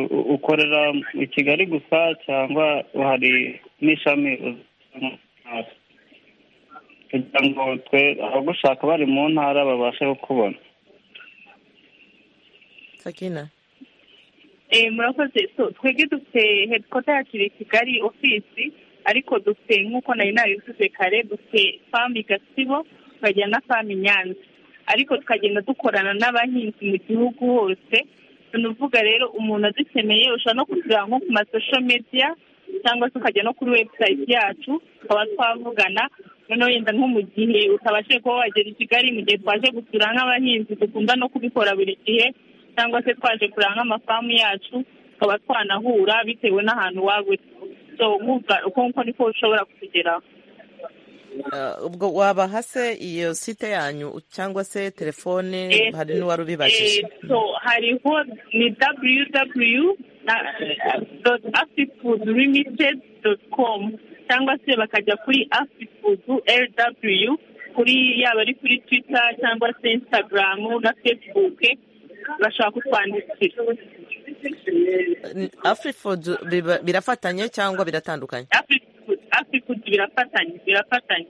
ukorera i kigali gusa cyangwa hari n'ishami kugira ngo twe abagushaka bari mu ntara babashe kukubona sakina murakoze twebwe dufite hedikota yacu i kigali ofisi ariko dufite nk'uko nari nabivuze kare dufite famu gasibo tukagira na famu nyanza ariko tukagenda dukorana n'abahinzi mu gihugu hose tunavuga rero umuntu adukeneye ushobora no kugura nko ku masosho mediya cyangwa se ukajya no kuri webusayiti yacu tukaba twavugana noneho yenda nko mu gihe utabashije kuba wagera i kigali mu gihe twaje gusura nk'abahinzi dukunda no kubikora buri gihe cyangwa se twaje kureba nk'amafamu yacu tukaba twanahura bitewe n'ahantu waba uri uko nguko niko ushobora kutugeraho ubwo wabaha se iyo site yanyu cyangwa se telefone hari n'uwari ubibajije hariho ni www doti afifudu limitedi doti komu cyangwa se bakajya kuri afifudu rw kuri yaba ari kuri twita cyangwa se insitagaramu na fesibuke bashaka kutwandikira afurifudu birafatanye cyangwa biratandukanye afurifudu birafatanye birafatanye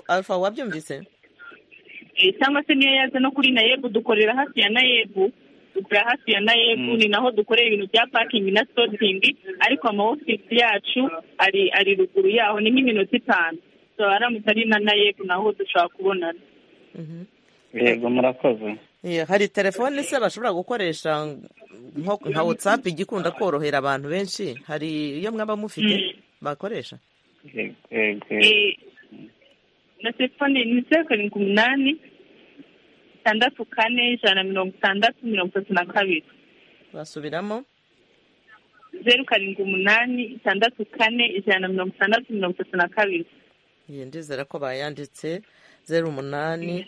alfa wabyumvise cyangwa se niyo yaza no kuri nayebu dukorera hafi ya nayebu dukorera hafi ya nayebu ni naho dukorera ibintu bya pakingi na sotingi ariko amawofisi yacu ari ari ruguru yaho ni nk'iminota itanu tubaramutse ari na nayebu naho dushobora kubonana yego murakoze hari telefone se bashobora gukoresha nka watsapu igikunda korohera abantu benshi hari iyo mwaba mufite bakoresha na telefone ni zeru karindwi umunani itandatu kane ijana na mirongo itandatu mirongo itatu na kabiri basubiramo zeru karindwi umunani itandatu kane ijana na mirongo itandatu mirongo itatu na kabiri ndizera ko bayanditse zeru umunani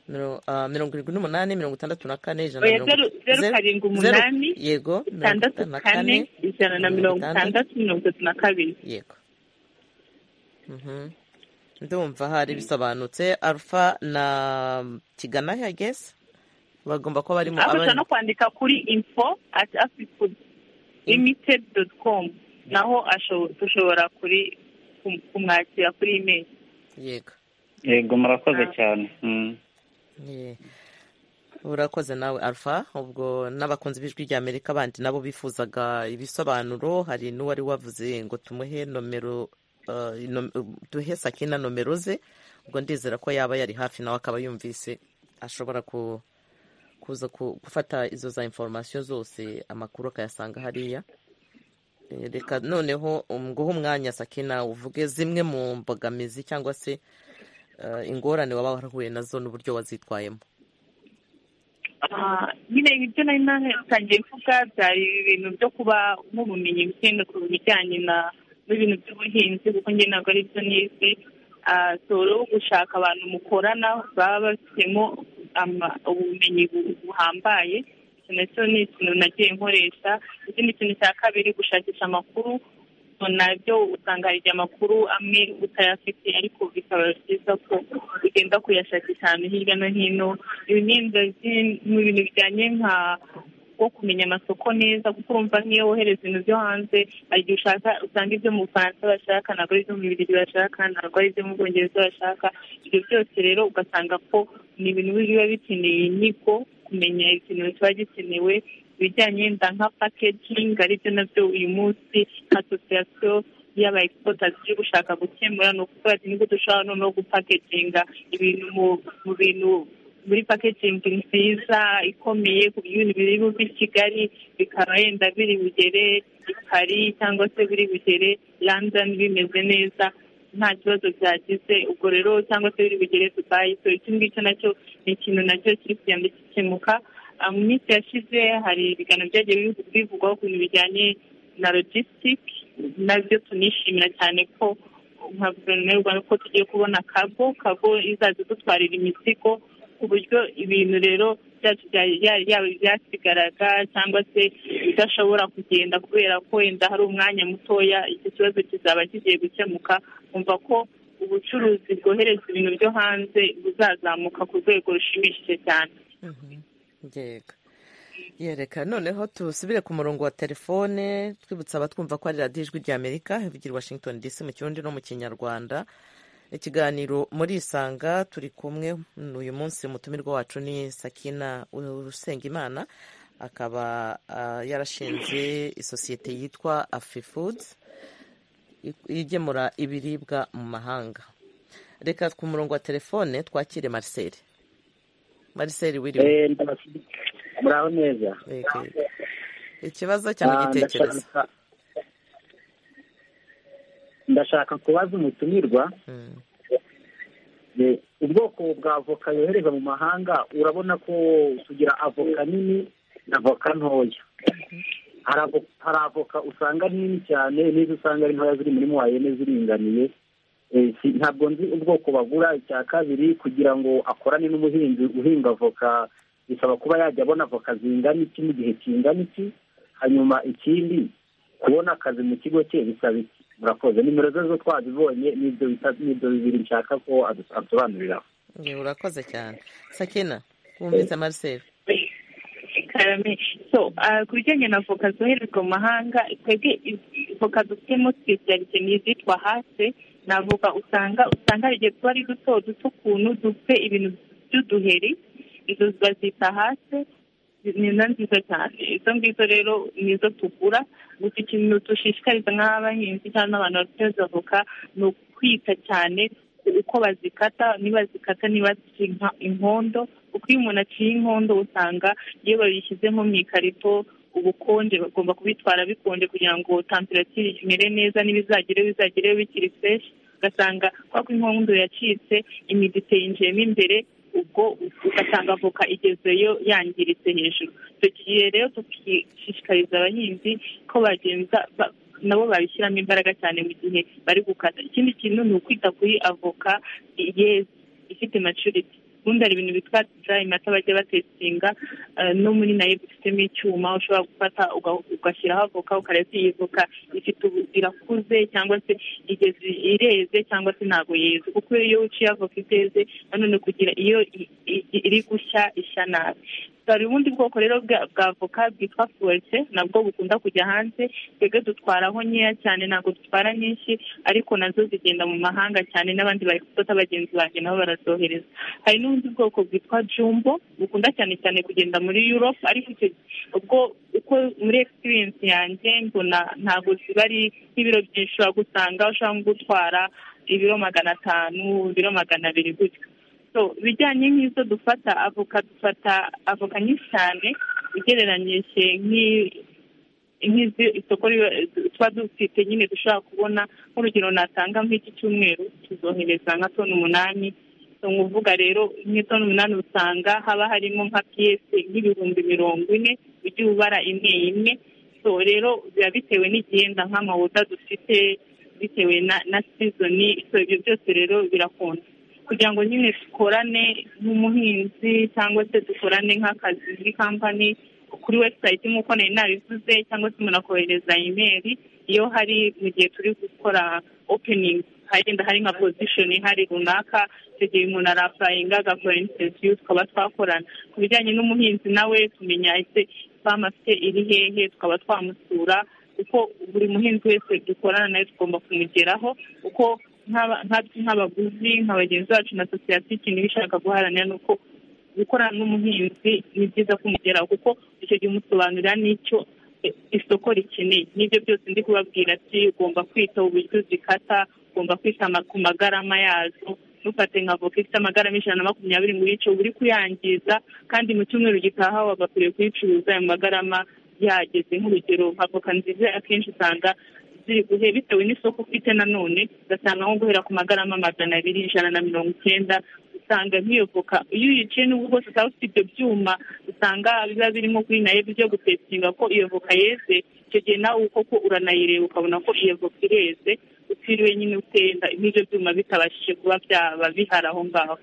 mirongo irindwi n'umunani mirongo itandatu na kane ijana na mirongo zeru karindwi umunani yego itandatu kane ijana na mirongo itandatu mirongo itatu na kabiri yego ndumva hari bisobanutse alfa na kigana hageze bagomba kuba barimo abasha no kwandika kuri info ati afifudu limitedi doti komu naho dushobora kuri kumwakira kuri imeri yego yego murakoze cyane urakoze nawe alfa ubwo n'abakunzi b'ijwi rya amerika bandi nabo bifuzaga ibisobanuro hari n'uwari wavuze ngo tumuhe nomero duhe sakina nomero ze ubwo ndizera ko yaba yari hafi nawe akaba yumvise ashobora kuza gufata izo za inforomasiyo zose amakuru akayasanga hariya reka noneho nguhe umwanya sakina uvuge zimwe mu mbogamizi cyangwa se ingorane waba warahuye nazo n'uburyo wazitwayemo nyine ibyo nari natangiye mvuga byari ibintu byo kuba nk'ubumenyi bukenda ku bijyanye na n'ibintu by'ubuhinzi kuko njye ntabwo ari byo nizi soro wo gushaka abantu mukorana baba bafitemo ubumenyi buhambaye icyo nacyo ni ikintu nagiye nkoresha ikindi kintu cya kabiri gushakisha amakuru nabyo usanga hari igihe amakuru amwe utayafite ariko bikaba byiza ko ugenda kuyashakisha ahantu hirya no hino ibi ni mu bintu bijyanye nka wo kumenya amasoko neza kuko urumva nk'iyo wohereza ibintu byo hanze hari igihe ushaka usanga ibyo mu bufaransa bashaka ntabwo ari ibyo mu bibiri bashaka ntabwo ari ibyo mu bwongereza bashaka ibyo byose rero ugasanga ko ni ibintu biba bikeneye inyigo kumenya ikintu kiba gikenewe ibijyanye wenda nka paketingi aribyo nabyo uyu munsi asosiyasiyo y'aba egisipotasi iri gushaka gukemura ni ukuvuga ati nibwo dushobora noneho gupaketinga ibintu mu bintu muri paketingi nziza ikomeye ku bintu biri buve i kigali bikaba yenda biri bugere i paris cyangwa se biri bugere london bimeze neza nta kibazo byagize ubwo rero cyangwa se biri bugere dubayi so icyo ngicyo nacyo ni ikintu nacyo kiri kugenda gikemuka mu minsi yashize hari ibiganiro byagiye bivugwaho ku bintu bijyanye na logisitike nabyo tunishimira cyane ko nka guverinoma y'u rwanda ko tugiye kubona kago kago izaza idutwarira imizigo ku buryo ibintu rero byacu yaba ibyasigaraga cyangwa se bidashobora kugenda kubera ko wenda hari umwanya mutoya icyo kibazo kizaba kigiye gukemuka kumva ko ubucuruzi bwohereza ibintu byo hanze buzazamuka ku rwego rushimishije cyane yereka noneho tusubire ku murongo wa telefone twibutsa abatwumva ko ari radiyo ijwi rya amerika ivugira washington dc mu kirundi no mu kinyarwanda ikiganiro muri isanga turi kumwe uyu munsi umutumirwa wacu ni sakina usengimana akaba yarashinze isosiyete yitwa afifuduzi igemura ibiribwa mu mahanga reka ku murongo wa telefone twakire marcel marcel wiriwe muraho neza ikibazo cyangwa igitekerezo ndashaka kubaza umutumirwa ubwoko bwa avoka yohereza mu mahanga urabona ko tugira avoka nini na avoka ntoya hari avoka usanga ari nini cyane n'izo usanga ari ntoya ziri muri muwayene ziringaniye ntabwo nzi ubwoko bagura icya kabiri kugira ngo akorane n'umuhinzi uhinga avoka bisaba kuba yajya abona avoka zingana iki n'igihe kingana iki hanyuma ikindi kubona akazi mu kigo cye bisaba iki murakoze nimero ze zo twazibonye n'ibyo bibiri nshaka ko adusobanuriraho urakoze cyane sakina wumvise marcel ku bijyanye na voka zoherezwa mu mahanga twebwe voka dufitemo sipesiyalite ni izitwa hase ni avoka usanga usanga hari igihe tuba ari duto duto ukuntu dufite ibintu by'uduheri izo bazita hase ni na nziza cyane izo ngizo rero nizo tugura gusa ikintu dushishikariza nk'abahinzi cyangwa n'abantu bacuruza avoka ni ukwita cyane uko bazikata niba zikata niba zica inkondo kuko iyo umuntu aciye inkondo usanga iyo babishyize nko mu ikarito ubukonje bagomba kubitwara bikonje kugira ngo tamperatire imere neza n'ibizagereho bizagereho bikiri fresh ugasanga kubera ko inkondo yacitse imiditeyinjiyemo imbere ubwo ugasanga avoka igezeyo yangiritse hejuru tugiye rero tukishishikariza abahinzi ko bagenza nabo babishyiramo imbaraga cyane mu gihe bari gukata ikindi kintu ni ukwita kuri avoka yeze ifite maturity ubundi hari ibintu bitwa dirayi mata bajya batesitinga no muri nayo dufitemo icyuma ushobora gufata ugashyiraho avoka ukareba iyi voka ifite ubu irakuze cyangwa se igeze ireze cyangwa se ntabwo yeze kuko iyo uciye avoka iteze nanone kugira iyo iri gushya ishya nabi hari ubundi bwoko rero bwa avoka bwitwa fuwete nabwo bukunda kujya hanze twebwe dutwaraho nkeya cyane ntabwo dutwara nyinshi ariko nazo zigenda mu mahanga cyane n'abandi bari gufata bagenzi banjye nabo barazohereza hari n'ubundi bwoko bwitwa jumbo bukunda cyane cyane kugenda muri europe ariko icyo ubwo uko muri experience yanjye mbona ntabwo ziba ari nk'ibiro byinshi ushobora gusanga ushobora gutwara ibiro magana atanu ibiro magana abiri gutyo bijyanye nk'izo dufata avoka dufata avoka nyinshi cyane ugereranyije nk'izi isoko tuba dufite nyine dushobora kubona nk'urugero natanga nk'iki cyumweru tuzohereza nka toni umunani ni uvuga rero nk'itoni umunani usanga haba harimo nka piyese nk'ibihumbi mirongo ine ujya ubara imwe imwe so rero biba bitewe n'igihenda nk'amawuda dufite bitewe na sizoni ibyo byose rero birakunda kugira ngo nyine dukorane nk'umuhinzi cyangwa se dukorane nk'akazi muri kampani kuri webusayiti nk'uko nari nabivuze cyangwa se umuntu akohereza imeri iyo hari mu gihe turi gukora openingi hagenda hari nka pozishoni hari runaka icyo gihe umuntu arapurayinga agakora interiviyu tukaba twakorana ku bijyanye n'umuhinzi nawe tumenya ese famu afite iri hehe tukaba twamusura kuko buri muhinzi wese dukorana nawe tugomba kumugeraho kuko nkatwe nk'abaguzi nka bagenzi bacu na sosiyete ikintu iba ishaka guharanira ni uko gukorana n'umuhinzi ni byiza kumugeraho kuko icyo gihe umusobanurira n'icyo isoko rikeneye n'ibyo byose ndi kubabwira ati ugomba kwita uburyo zikata ugomba kwita ku magarama yazo nufate nka voka ifite amagarama ijana na makumyabiri muri icyo uri kuyangiza kandi mu cyumweru gitaha wagakwiriye kuyicuruza ayo magarama yageze nk'urugero nka voka nziza akenshi usanga ziri guhe bitewe n'isoko ufite nanone ugasanga nko guhera ku magarama magana abiri ijana na mirongo icyenda usanga nk'iyo voka iyo uyiciye n'ubwo bwose utaba ufite ibyo byuma usanga biba birimo kuri nayo byo gutekinga ko iyo voka yeze icyo gihe nawe koko uranayireba ukabona ko iyo voka ireze utiriwe nyine utenda nk'ibyo byuma bitabashije kuba byaba bihari aho ngaho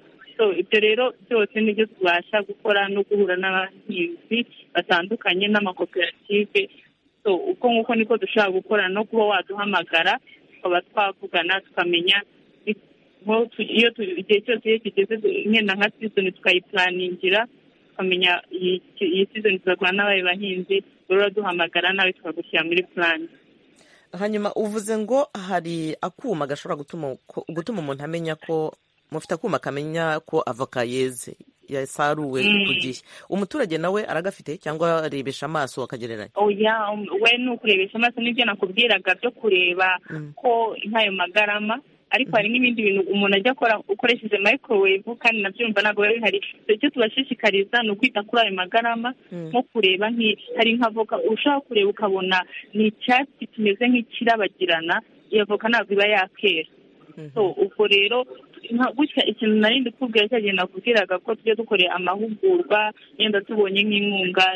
ibyo rero byose nibyo tubasha gukora no guhura n'abahinzi batandukanye n'amakoperative uko nguko niko dushobora gukora no kuba waduhamagara tukaba twavugana tukamenya iyo igihe cyose iyo kigeze nkenda nka sizoni tukayipuraningira tukamenya iyi sizoni tuzakora n'abaye bahinzi uraduhamagara nawe tukagushyira muri purani hanyuma uvuze ngo hari akuma gashobora gutuma umuntu amenya ko mufite akuma kamenya ko avoka yeze yasaruwe ku gihe umuturage nawe aragafite cyangwa arebesha amaso akagereranya oya we ni ukurebesha amaso nibyo nakubwiraga byo kureba ko nk'ayo magarama ariko hari n'ibindi bintu umuntu ajya akora ukoresheje microwave kandi nabyumva ntabwo biba bihari icyo tubashishikariza ni ukwita kuri ayo magarama nko kureba hari nka voka ushobora kureba ukabona ni icyatsi kimeze nk'ikirabagirana iyo voka ntabwo iba yakera ubwo rero gutya ikintu nari kubwira cyagenda kubwiraga ko tujya dukorera amahugurwa yenda tubonye nk'inkunga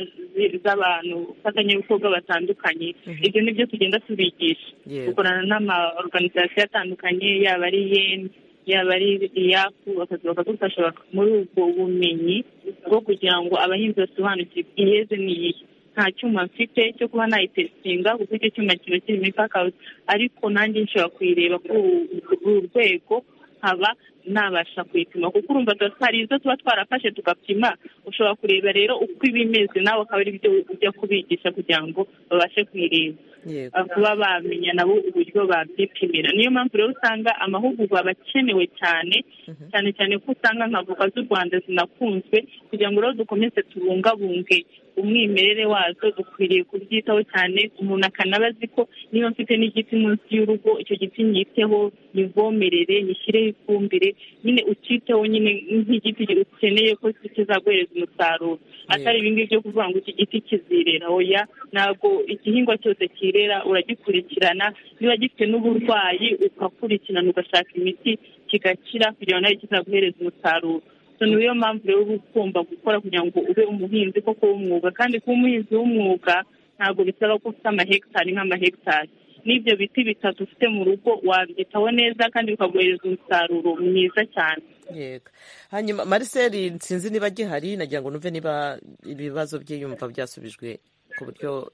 z'abantu bafatanyabikorwa batandukanye ibyo ni byo tugenda tubigisha dukorana n'amaorganisasiyo atandukanye yaba ari yeni yaba ari iyapu bakaza bakadufasha muri ubwo bumenyi bwo kugira ngo abahinzi basobanukirwe iyeze n'iyi nta cyuma mfite cyo kuba nayitesitinga kuko icyo cyuma kiba kirimo ipakawuzi ariko nanjye nshobora kuyireba kuri uru rwego nkaba nabasha kuyipima kuko urumva hari izo tuba twarafashe tugapima ushobora kureba rero uko iba imeze nawe akaba ari byo ujya kubigisha kugira ngo babashe kuyireba kuba bamenya nabo uburyo babyipimira niyo mpamvu rero usanga amahugurwa aba akenewe cyane cyane cyane ko usanga nka voka z'u rwanda zinakunzwe kugira ngo rero dukomeze tubungabunge umwimerere wazo dukwiriye kubyitaho cyane umuntu akanaba azi ko niba mfite n'igiti munsi y'urugo icyo giti nyiteho nivomerere nyishyireho ifumbire nyine ukiteho nyine nk'igiti ukeneye ko kizaguhereza umusaruro atari ibingibi byo kuvuga ngo iki giti kizirera oya ntabwo igihingwa cyose kirera uragikurikirana niba gifite n'uburwayi ugakurikirana ugashaka imiti kigakira kugira ngo nawe kizaguhereze umusaruro so niyo mpamvu rero uba ugomba gukora kugira ngo ube umuhinzi koko w'umwuga kandi kuba umuhinzi w'umwuga ntabwo bisaba ko ufite amahegitari nk'amahegitari n'ibyo biti bitatu ufite mu rugo wabyitaho neza kandi bikaguhereza umusaruro mwiza cyane yego hanyuma mariseri sinzi niba gihari nagira ngo numve niba ibibazo byiyumva byasubijwe ku buryo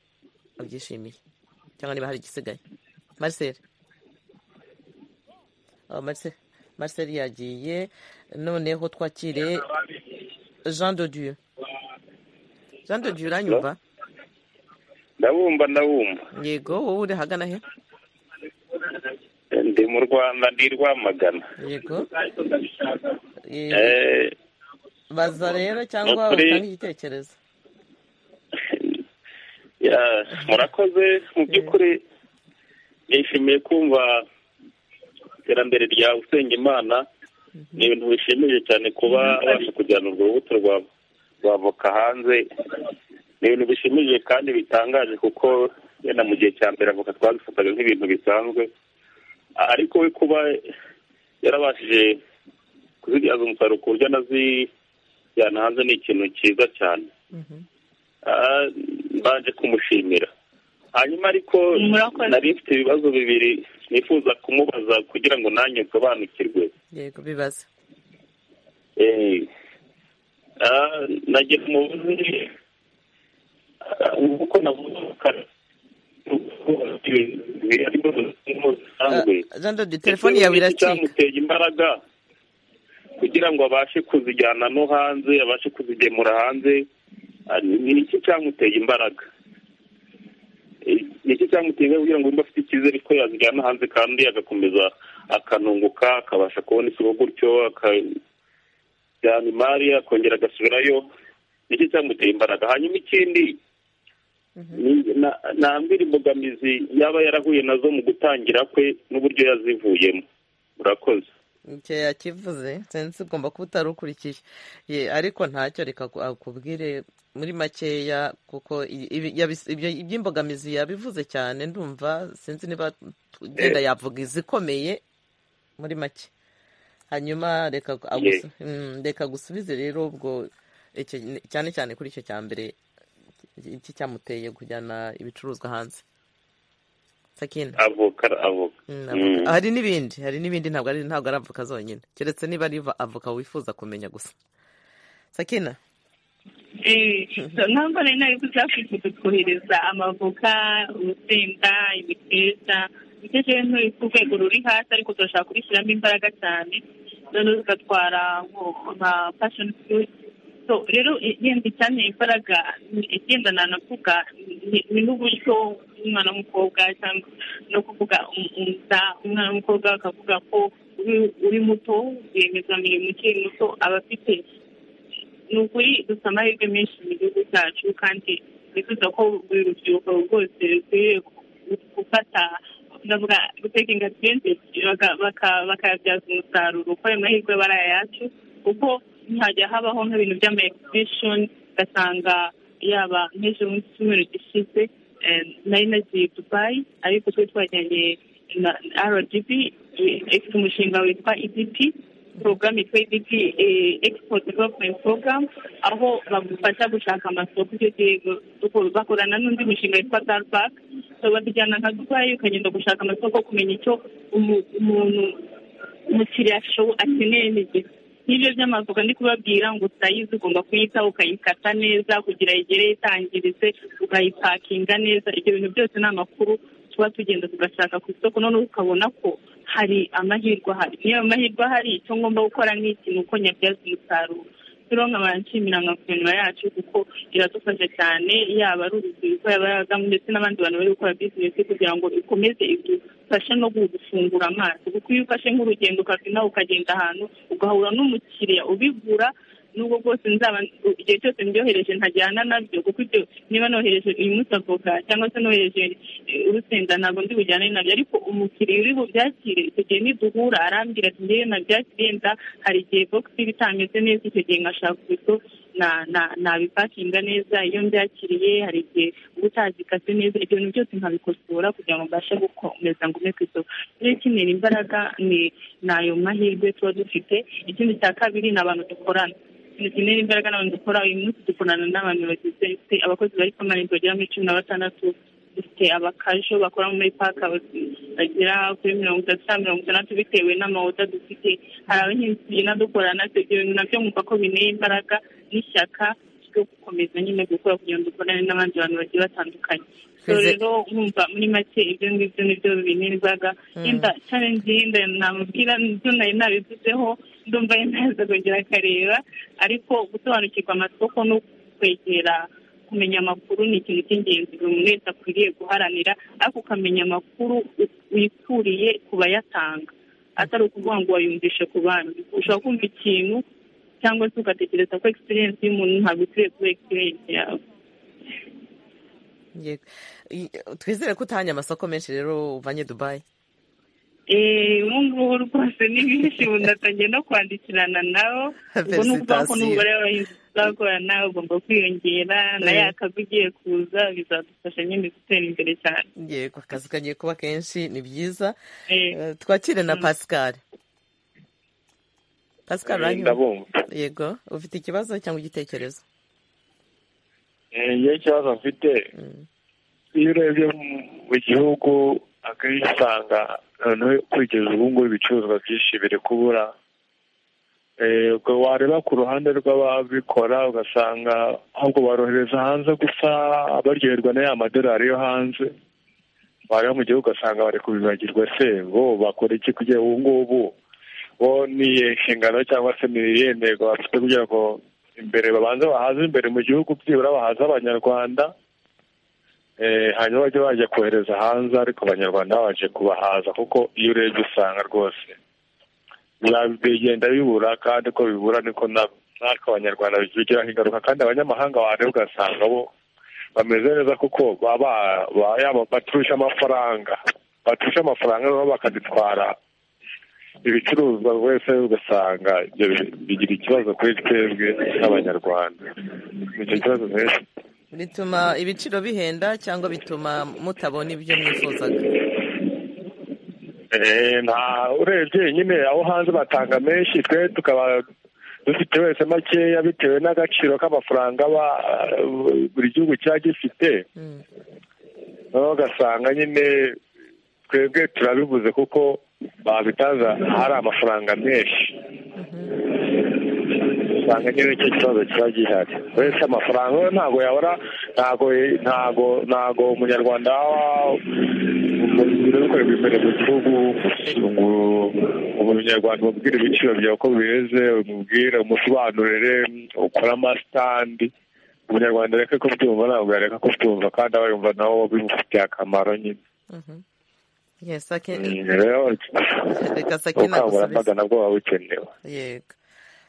abyishimiye cyangwa niba hari igisigaye mariseri mariseri yagiye noneho twakire jean dodiyo jean dodiyo uranyumva ndabumva ndabumva yego wowe uri hagana he ndi mu rwanda ndi rwamagana yego baza rero cyangwa utange igitekerezo murakoze mu by'ukuri nishimiye kumva iterambere rya usengimana ni ibintu bishimije cyane kuba abasha kujyana urwo rubuto rwa voka hanze ni ibintu bishimije kandi bitangaje kuko yenda mu gihe cya mbere avoka twabifataga nk'ibintu bisanzwe ariko we kuba yarabashije kuzibyaza umusaruro ku buryo anazijyana hanze ni ikintu cyiza cyane mbanje kumushimira hanyuma ariko nari mfite ibibazo bibiri nifuza kumubaza kugira ngo nanjye nsobanukirwe yego bibaza nagira umuvuzi uko navugana telefone yawe iracika cyamuteye imbaraga kugira ngo abashe kuzijyana no hanze abashe kuzigemura hanze ni iki cyamuteye imbaraga ni iki cyamuteye imbaraga kugira ngo yumve afite icyizere ko yazijyana hanze kandi agakomeza akanunguka akabasha kubona isoko gutyo akajyana imari akongera agasubirayo ni iki cyamuteye imbaraga hanyuma ikindi nambwira imbogamizi yaba yarahuye nazo mu gutangira kwe n'uburyo yazivuyemo murakoze icyo yakivuze sinzi ugomba kuba utarukurikiye ye ariko ntacyo reka akubwire muri makeya kuko iby'imbogamizi yabivuze cyane ndumva sinzi niba ugenda yavuga izikomeye muri make hanyuma reka gusubize rero ubwo cyane cyane kuri icyo cya mbere iki cyamuteye kujyana ibicuruzwa hanze sakina avoka avoka hari n'ibindi hari n'ibindi ntabwo ari ntabwo ari avoka zonyine keretse niba ari avoka wifuza kumenya gusa sakina ntabwo nari nari kuzakwifuje kohereza amavoka urusenda imiteja imiteja yo ku rwego ruri hasi ariko turashaka kubishyiramo imbaraga cyane noneho tugatwara nka fashoni furuti rero yenda cyane imbaraga igenda nanavuga ni n'uburyo umwana w'umukobwa cyangwa no kuvuga umwana w'umukobwa akavuga ko uri muto rwiyemezamirimo ukiri muto aba afite ni ukuri dufite amahirwe menshi mu gihugu cyacu kandi nifuza ko buri rubyiruko rwose rukwiye gufata ndavuga gutekinga twinshi bakayabyaza umusaruro kuko ayo mahirwe aba ari ayacu kuko ntihajya habaho nk'ibintu by'ama egisibishoni ugasanga yaba nk'ejo mu cyumweru gishize nari nagiye dubayi ariko twe twajyanye na rdb ifite umushinga witwa idp porogaramu yitwa idp egisipoti deveropumenti porogaramu aho bagufasha gushaka amasoko icyo gihe bakorana n'undi mushinga witwa darubake babijyana nka dubayi ukagenda gushaka amasoko kumenya icyo umuntu umukiriya akeneye n'igihe n'ibyo by'amavuga ndi kubabwira ngo utayizi ugomba kuyitaho ukayikata neza kugira igere itangirize ukayipakinga neza ibyo bintu byose ni amakuru tuba tugenda tugashaka ku isoko noneho ukabona ko hari amahirwe ahari niyo amahirwe ahari icyo ngomba gukora nk'iki ni uko nyabyaza umusaruro rero nkaba nshimira nka guverinoma yacu kuko iradufasha cyane yaba ari urubyiruko yaba ari abadamu ndetse n'abandi bantu bari gukora bizinesi kugira ngo ikomeze idufashe no gufungura amaso kuko iyo ufashe nk'urugendo ukava inaha ukagenda ahantu ugahura n'umukiriya ubigura nubwo bwose nzaba igihe cyose ndyohereje ntajyana nabyo kuko ibyo niba nohereje uyu munsi avoka cyangwa se nohereje urusenda ntabwo ndi bujyane nabyo ariko umukiriya uri bubyakire icyo gihe niduhura arambwira ati ngewe nabyakire hari igihe bogisi iba itameze neza icyo gihe nkashaka ku isoko nabipakinga neza iyo mbyakiriye hari igihe uba utazikase neza ibyo bintu byose nkabikosora kugira ngo mbashe gukomeza ngume ku isoko rero ikenera imbaraga ni nayo mahirwe tuba dufite ikindi cya kabiri ni abantu dukorana dukenera imbaraga n'abantu dukora uyu munsi dukorana n'abantu bagize abakozi bari ku marembo bagera muri cumi na batandatu dufite abakajo bakora muri paka bagera kuri mirongo itatu na mirongo itandatu bitewe n'amawoda dufite hari abahinzi tugenda dukorana ibyo bintu nabyo mwumva ko bineye imbaraga n'ishyaka ryo gukomeza nyine gukora kugira ngo dukorane n'abandi bantu bagiye batandukanye rero mwumva muri make ibyo ngibyo nibyo bineye imbaraga yenda challenge yenda namubwira nibyo nari nabivuzeho ndumva yenda kongera akareba ariko gusobanukirwa amasoko no kwegera kumenya amakuru ni ikintu cy'ingenzi buri muntu wese akwiriye guharanira ariko ukamenya amakuru wikuriye ku bayatanga atari ukuvuga ngo wayumvishe ku bandi ushobora kumva ikintu cyangwa se ugatekereza ko egisperiyensi y'umuntu ntabwo ikwiye kuba egisperiyensi yawe twizere ko utahanye amasoko menshi rero uvanye dubayi ubu ngubu rwose ni benshi ubu ndatangiye no kwandikirana nabo ubwo ni ukuvuga ko n'umubare w'abahinzi tuzakorana ugomba kwiyongera na ya kazi ugiye kuza bizadufasha nyine gutera imbere cyane yego akazi kagiye kuba kenshi ni byiza twakire na pascal pascal yego ufite ikibazo cyangwa igitekerezo iyo ikibazo mfite iyo urebye mu gihugu akenshi usanga noneho kugeza ubu ngubu ibicuruzwa byinshi biri kubura wareba ku ruhande rw'ababikora ugasanga ahubwo barohereza hanze gusa baryoherwa na ya madorari yo hanze wareba mu gihugu ugasanga bari kubibagirwa se bo bakora iki kugira ubu ngubu bo ni inshingano cyangwa se ni iyemerwa bafite kugira ngo imbere babanze bahaze imbere mu gihugu byibura bahaze abanyarwanda hanyuma bajya bajya kohereza hanze ariko abanyarwanda babanje kubahaza kuko iyo urebye usanga rwose bigenda bibura kandi ko bibura niko natwe abanyarwanda bigiraho ingaruka kandi abanyamahanga wareba ugasanga bo bameze neza kuko yaba baturusha amafaranga baturusha amafaranga noneho bakadutwara ibicuruzwa wese ugasanga bigira ikibazo kuri twebwe nk'abanyarwanda icyo kibazo rero bituma ibiciro bihenda cyangwa bituma mutabona ibyo mwifuzaga urebye nyine aho hanze batanga menshi twe tukaba dufite wese makeya bitewe n'agaciro k'amafaranga buri gihugu kiba gifite noneho ugasanga nyine twebwe turabibuze kuko babitaza hari amafaranga menshi usanga nyine icyo kibazo kiba gihari wese amafaranga we ntabwo yabura ntabwo ntabwo ntabwo umunyarwanda birakorerwa imbere mu gihugu ngo umunyarwanda umubwire ibiciro byawe uko bimeze umubwire umusobanurire ukore amasitandi umunyarwanda reka ko byumva ntabwo yareka ko byumva kandi aba yumva nawe bimufitiye akamaro nyine rero ubukangurambaga nabwo buba bukenewe yego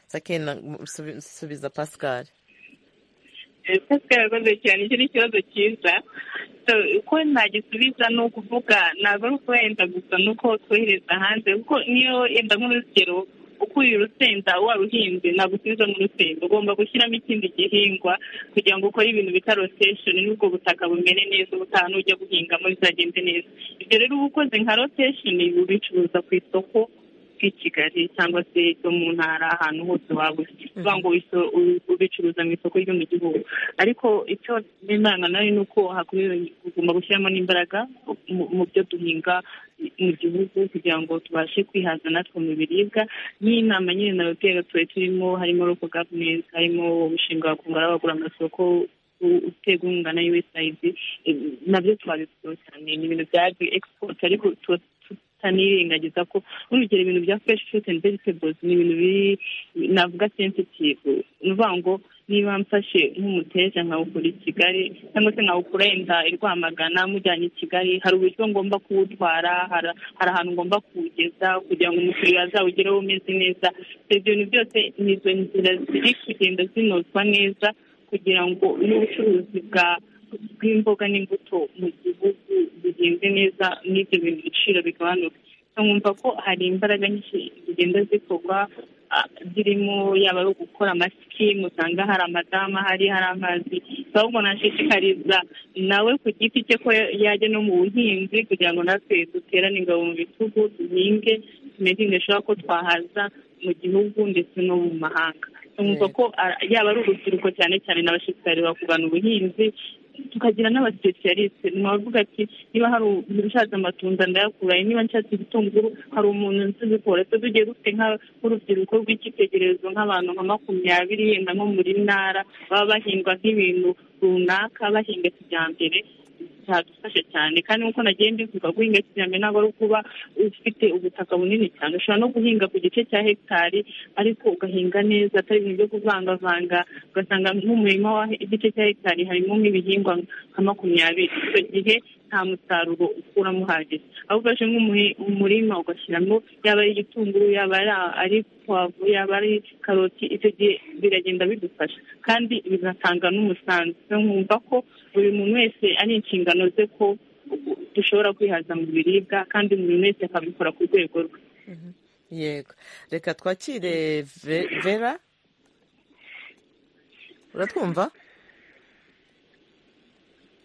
sakena subiza pascal pascal yakoze cyane icyo ni ikibazo cyiza uko nagisubiza ni ukuvuga ntabwo ari uko wenda gusa ni uko twohereza hanze kuko niyo yenda nk'urugero ukuye urusenda waruhinze ntabwo usubiza n'urusenda ugomba gushyiramo ikindi gihingwa kugira ngo ukore ibintu bita rotesheni n'ubwo butaka bumere neza ubutaha n'ujya guhingamo bizagende neza ibyo rero uba ukoze nka rotesheni ubicuruza ku isoko i kigali cyangwa se ryo mu ntara ahantu hose waba uri kuvuga ngo ubicuruza mu isoko ryo mu gihugu ariko icyo n'imana nayo ni uko tugomba gushyiramo n'imbaraga mu byo duhinga mu gihugu kugira ngo tubashe kwihaza natwe mu biribwa n'inama nyine n'ababyeyi batuye turimo harimo roko gavumenti harimo umushinga wa kungura bagura amasoko utega inkunga na yuwesayidi nabyo twabikora cyane ni ibintu bya agiri egisipoti ariko tanirengagiza ko urugero ibintu bya fresh fruit and vegetables ni ibintu biri navuga sensitive ni ukuvuga ngo niba mfashe nk'umuteja nkawukura i kigali cyangwa se nkawukura yenda i rwamagana mujyanye i kigali hari uburyo ngomba kuwutwara hari ahantu ngomba kuwugeza kugira ngo umukiriya azawugereho umeze neza ibyo bintu byose ni izo nzira ziri kugenda zinozwa neza kugira ngo n'ubucuruzi bwa bw'imboga n'imbuto mu gihugu bigenze neza n'ibyo bintu ibiciro bigabanuka nk'umva ko hari imbaraga nyinshi zigenda zikorwa zirimo yaba ari ugukora amasikimu usanga hari amadamu ahari hari amazi ahubwo nashishikariza nawe ku giti cye ko yajya no mu buhinzi kugira ngo natwe duterane ingabo mu bitugu duhinge tumeze neza ko twahaza mu gihugu ndetse no mu mahanga tumusoko ko yaba ari urubyiruko cyane cyane n'abashishikariza kugana ubuhinzi tukagira n'abasipesiyalisite ntiwavuga ati niba hari ushatse amatunda ndayakuraye niba nshatse ibitunguru hari umuntu nzi ubikora twe tugiye dufite nk'urubyiruko rw'icyitegererezo nk'abantu nka makumyabiri yenda nko muri ntara baba bahingwa nk'ibintu runaka bahinga kijyambere byadufasha cyane kandi nk'uko nagiye mbivuga guhinga kijyambere ntabwo ari ukuba ufite ubutaka bunini cyane ushobora no guhinga ku gice cya hegitari ariko ugahinga neza atari ibintu byo kuvangavanga ugasanga nk'umurima w'igice cya hegitari harimo nk'ibihingwa nka makumyabiri icyo gihe nta musaruro ukuramo uhagije aho ufashe nk'umurima ugashyiramo yaba ari igitunguru yaba ari puwavu yaba ari karoti icyo gihe biragenda bidufasha kandi bigatanga n'umusanzu nkumva ko buri muntu wese ari inshingano ze ko dushobora kwihaza mu biribwa kandi buri wese akabikora ku rwego rwe yego reka twakire vera uratwumva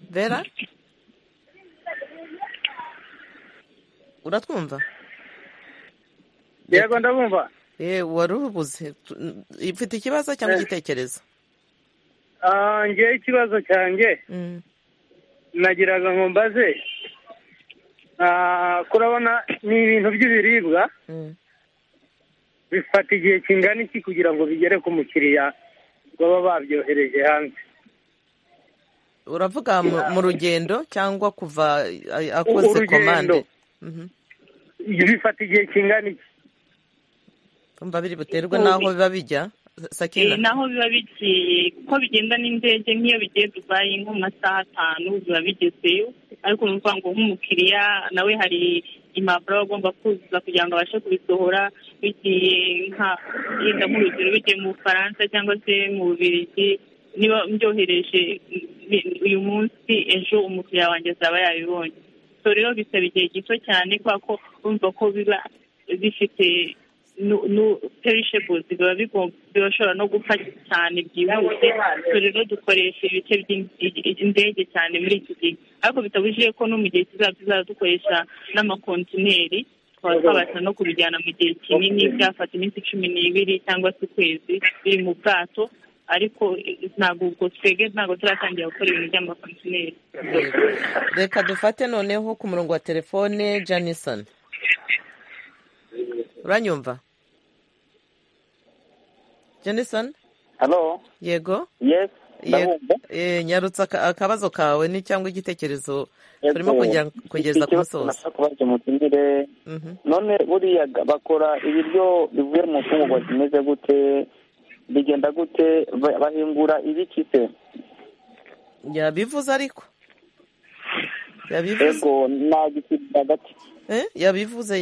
vera uratwumva yego ndabumva wari ubuze ufite ikibazo cyangwa igitekerezo ngewe ikibazo cyanjye nagiraga ngo mbaze kurabona ni ibintu by'ibiribwa bifata igihe kingana iki kugira ngo bigere ku mukiriya baba babyohereje hanze uravuga mu rugendo cyangwa kuva akoze komande bifata igihe kingana iki kumva biri buterwe n'aho biba bijya sakina n'aho biba bigiye kuko bigenda n'indege nk'iyo bigiye dubaye nko mu masaha atanu biba bigezeyo ariko ni ukuvuga ngo nk'umukiriya nawe hari impapuro aba agomba kuzuza kugira ngo abashe kubisohora bigiye nka yenda nk'urugero bigiye mu bufaransa cyangwa se mu bubirigi niba mbyohereje uyu munsi ejo umukiriya wanjye azaba yabibonye rero bisaba igihe gito cyane kubera ko urumva ko biba bifite perishebuzi biba bishobora no gupfa cyane byihuse rero dukoresha ibice by'indege cyane muri iki gihe ariko bitabujije ko no mu gihe kizaza tuzajya dukoresha n'amakontineri tukaba twabasha no kubijyana mu gihe kinini byafata iminsi cumi n'ibiri cyangwa se ukwezi biri mu bwato ariko ntabwo ubwo twebwe ntabwo turatangira gukora ibintu by'amakontineri reka dufate noneho ku murongo wa telefone janisoni uranyumva janisoni hano yego yego nyarutse akabazo kawe ni cyangwa igitekerezo turimo kugeza ku musozi kubaza umutindire none buriya bakora ibiryo bivuye mu mfungurwa zimeze gute bigenda gute bahingura ibiki se yabivuze ariko yego nta gitsinda gato yabivuze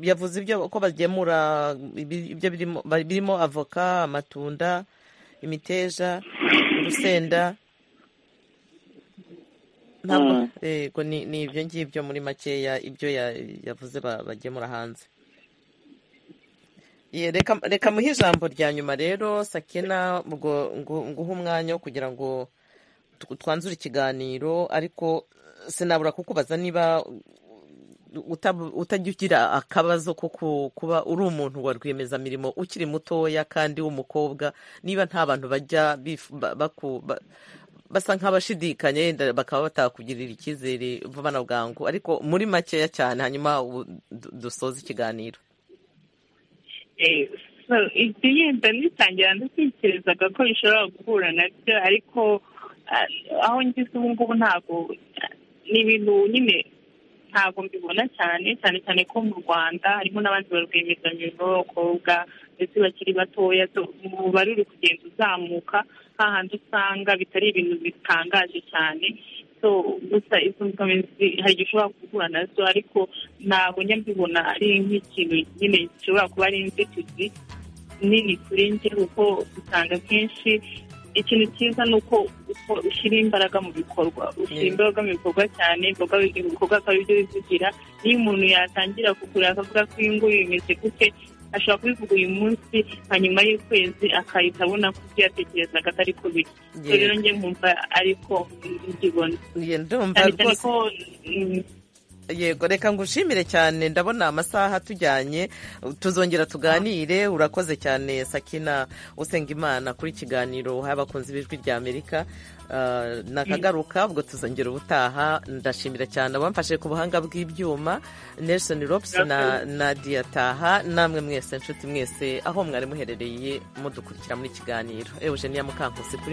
yavuze ibyo ko bagemura ibyo birimo avoka amatunda imiteja urusenda ntabwo ni ibyo ngibyo muri makeya ibyo yavuze bagemura hanze reka muhe ijambo rya nyuma rero sakina nguhe umwanya wo kugira ngo twanzure ikiganiro ariko sinabura kukubaza niba utajya ugira akabazo ko kuba uri umuntu wa rwiyemezamirimo ukiri mutoya kandi w'umukobwa niba nta bantu bajya basa nk'abashidikanya yenda bakaba batakugirira icyizere bana bwangu ariko muri makeya cyane hanyuma dusoza ikiganiro yenda nitangira ndatekerezaga ko bishobora guhura nabyo ariko aho ngeze ubu ngubu ntabwo ni ibintu nyine ntabwo mbibona cyane cyane cyane ko mu rwanda harimo n'abandi ba rwiyemezamirimo b'abakobwa ndetse bakiri batoya umubare uri kugenda uzamuka hahandi usanga bitari ibintu bitangaje cyane gusa izo mbogamizi hari igihe ushobora guhura nazo ariko ntabwo njya mbibona ari nk'ikintu nyine gishobora kuba ari inzitizi nini kuri njye kuko usanga akenshi ikintu cyiza ni uko ushyira imbaraga mu bikorwa ushyira imbaraga mu bikorwa cyane ibikorwa akaba ibyo bivugira niyo umuntu yatangira kugura akavuga ko uyu nguyu bimeze gute ashobora kubivuga uyu munsi hanyuma y'ukwezi akahita abona ko ibyo yatekerezaga atari ko biri so rero njye nkumva ariko mbibona ndumva rwose yego reka ngushimire cyane ndabona amasaha tujyanye tuzongera tuganire urakoze cyane sakina usenga imana kuri kiganiro uhaye abakunzi b'ijwi rya amerika nakagaruka ubwo tuzongera ubutaha ndashimira cyane abamfashe ku buhanga bw'ibyuma nelson rops na diyataha namwe mwese nshuti mwese aho mwari muherereye mudukurikira muri kiganiro eugenia mukankusi kuri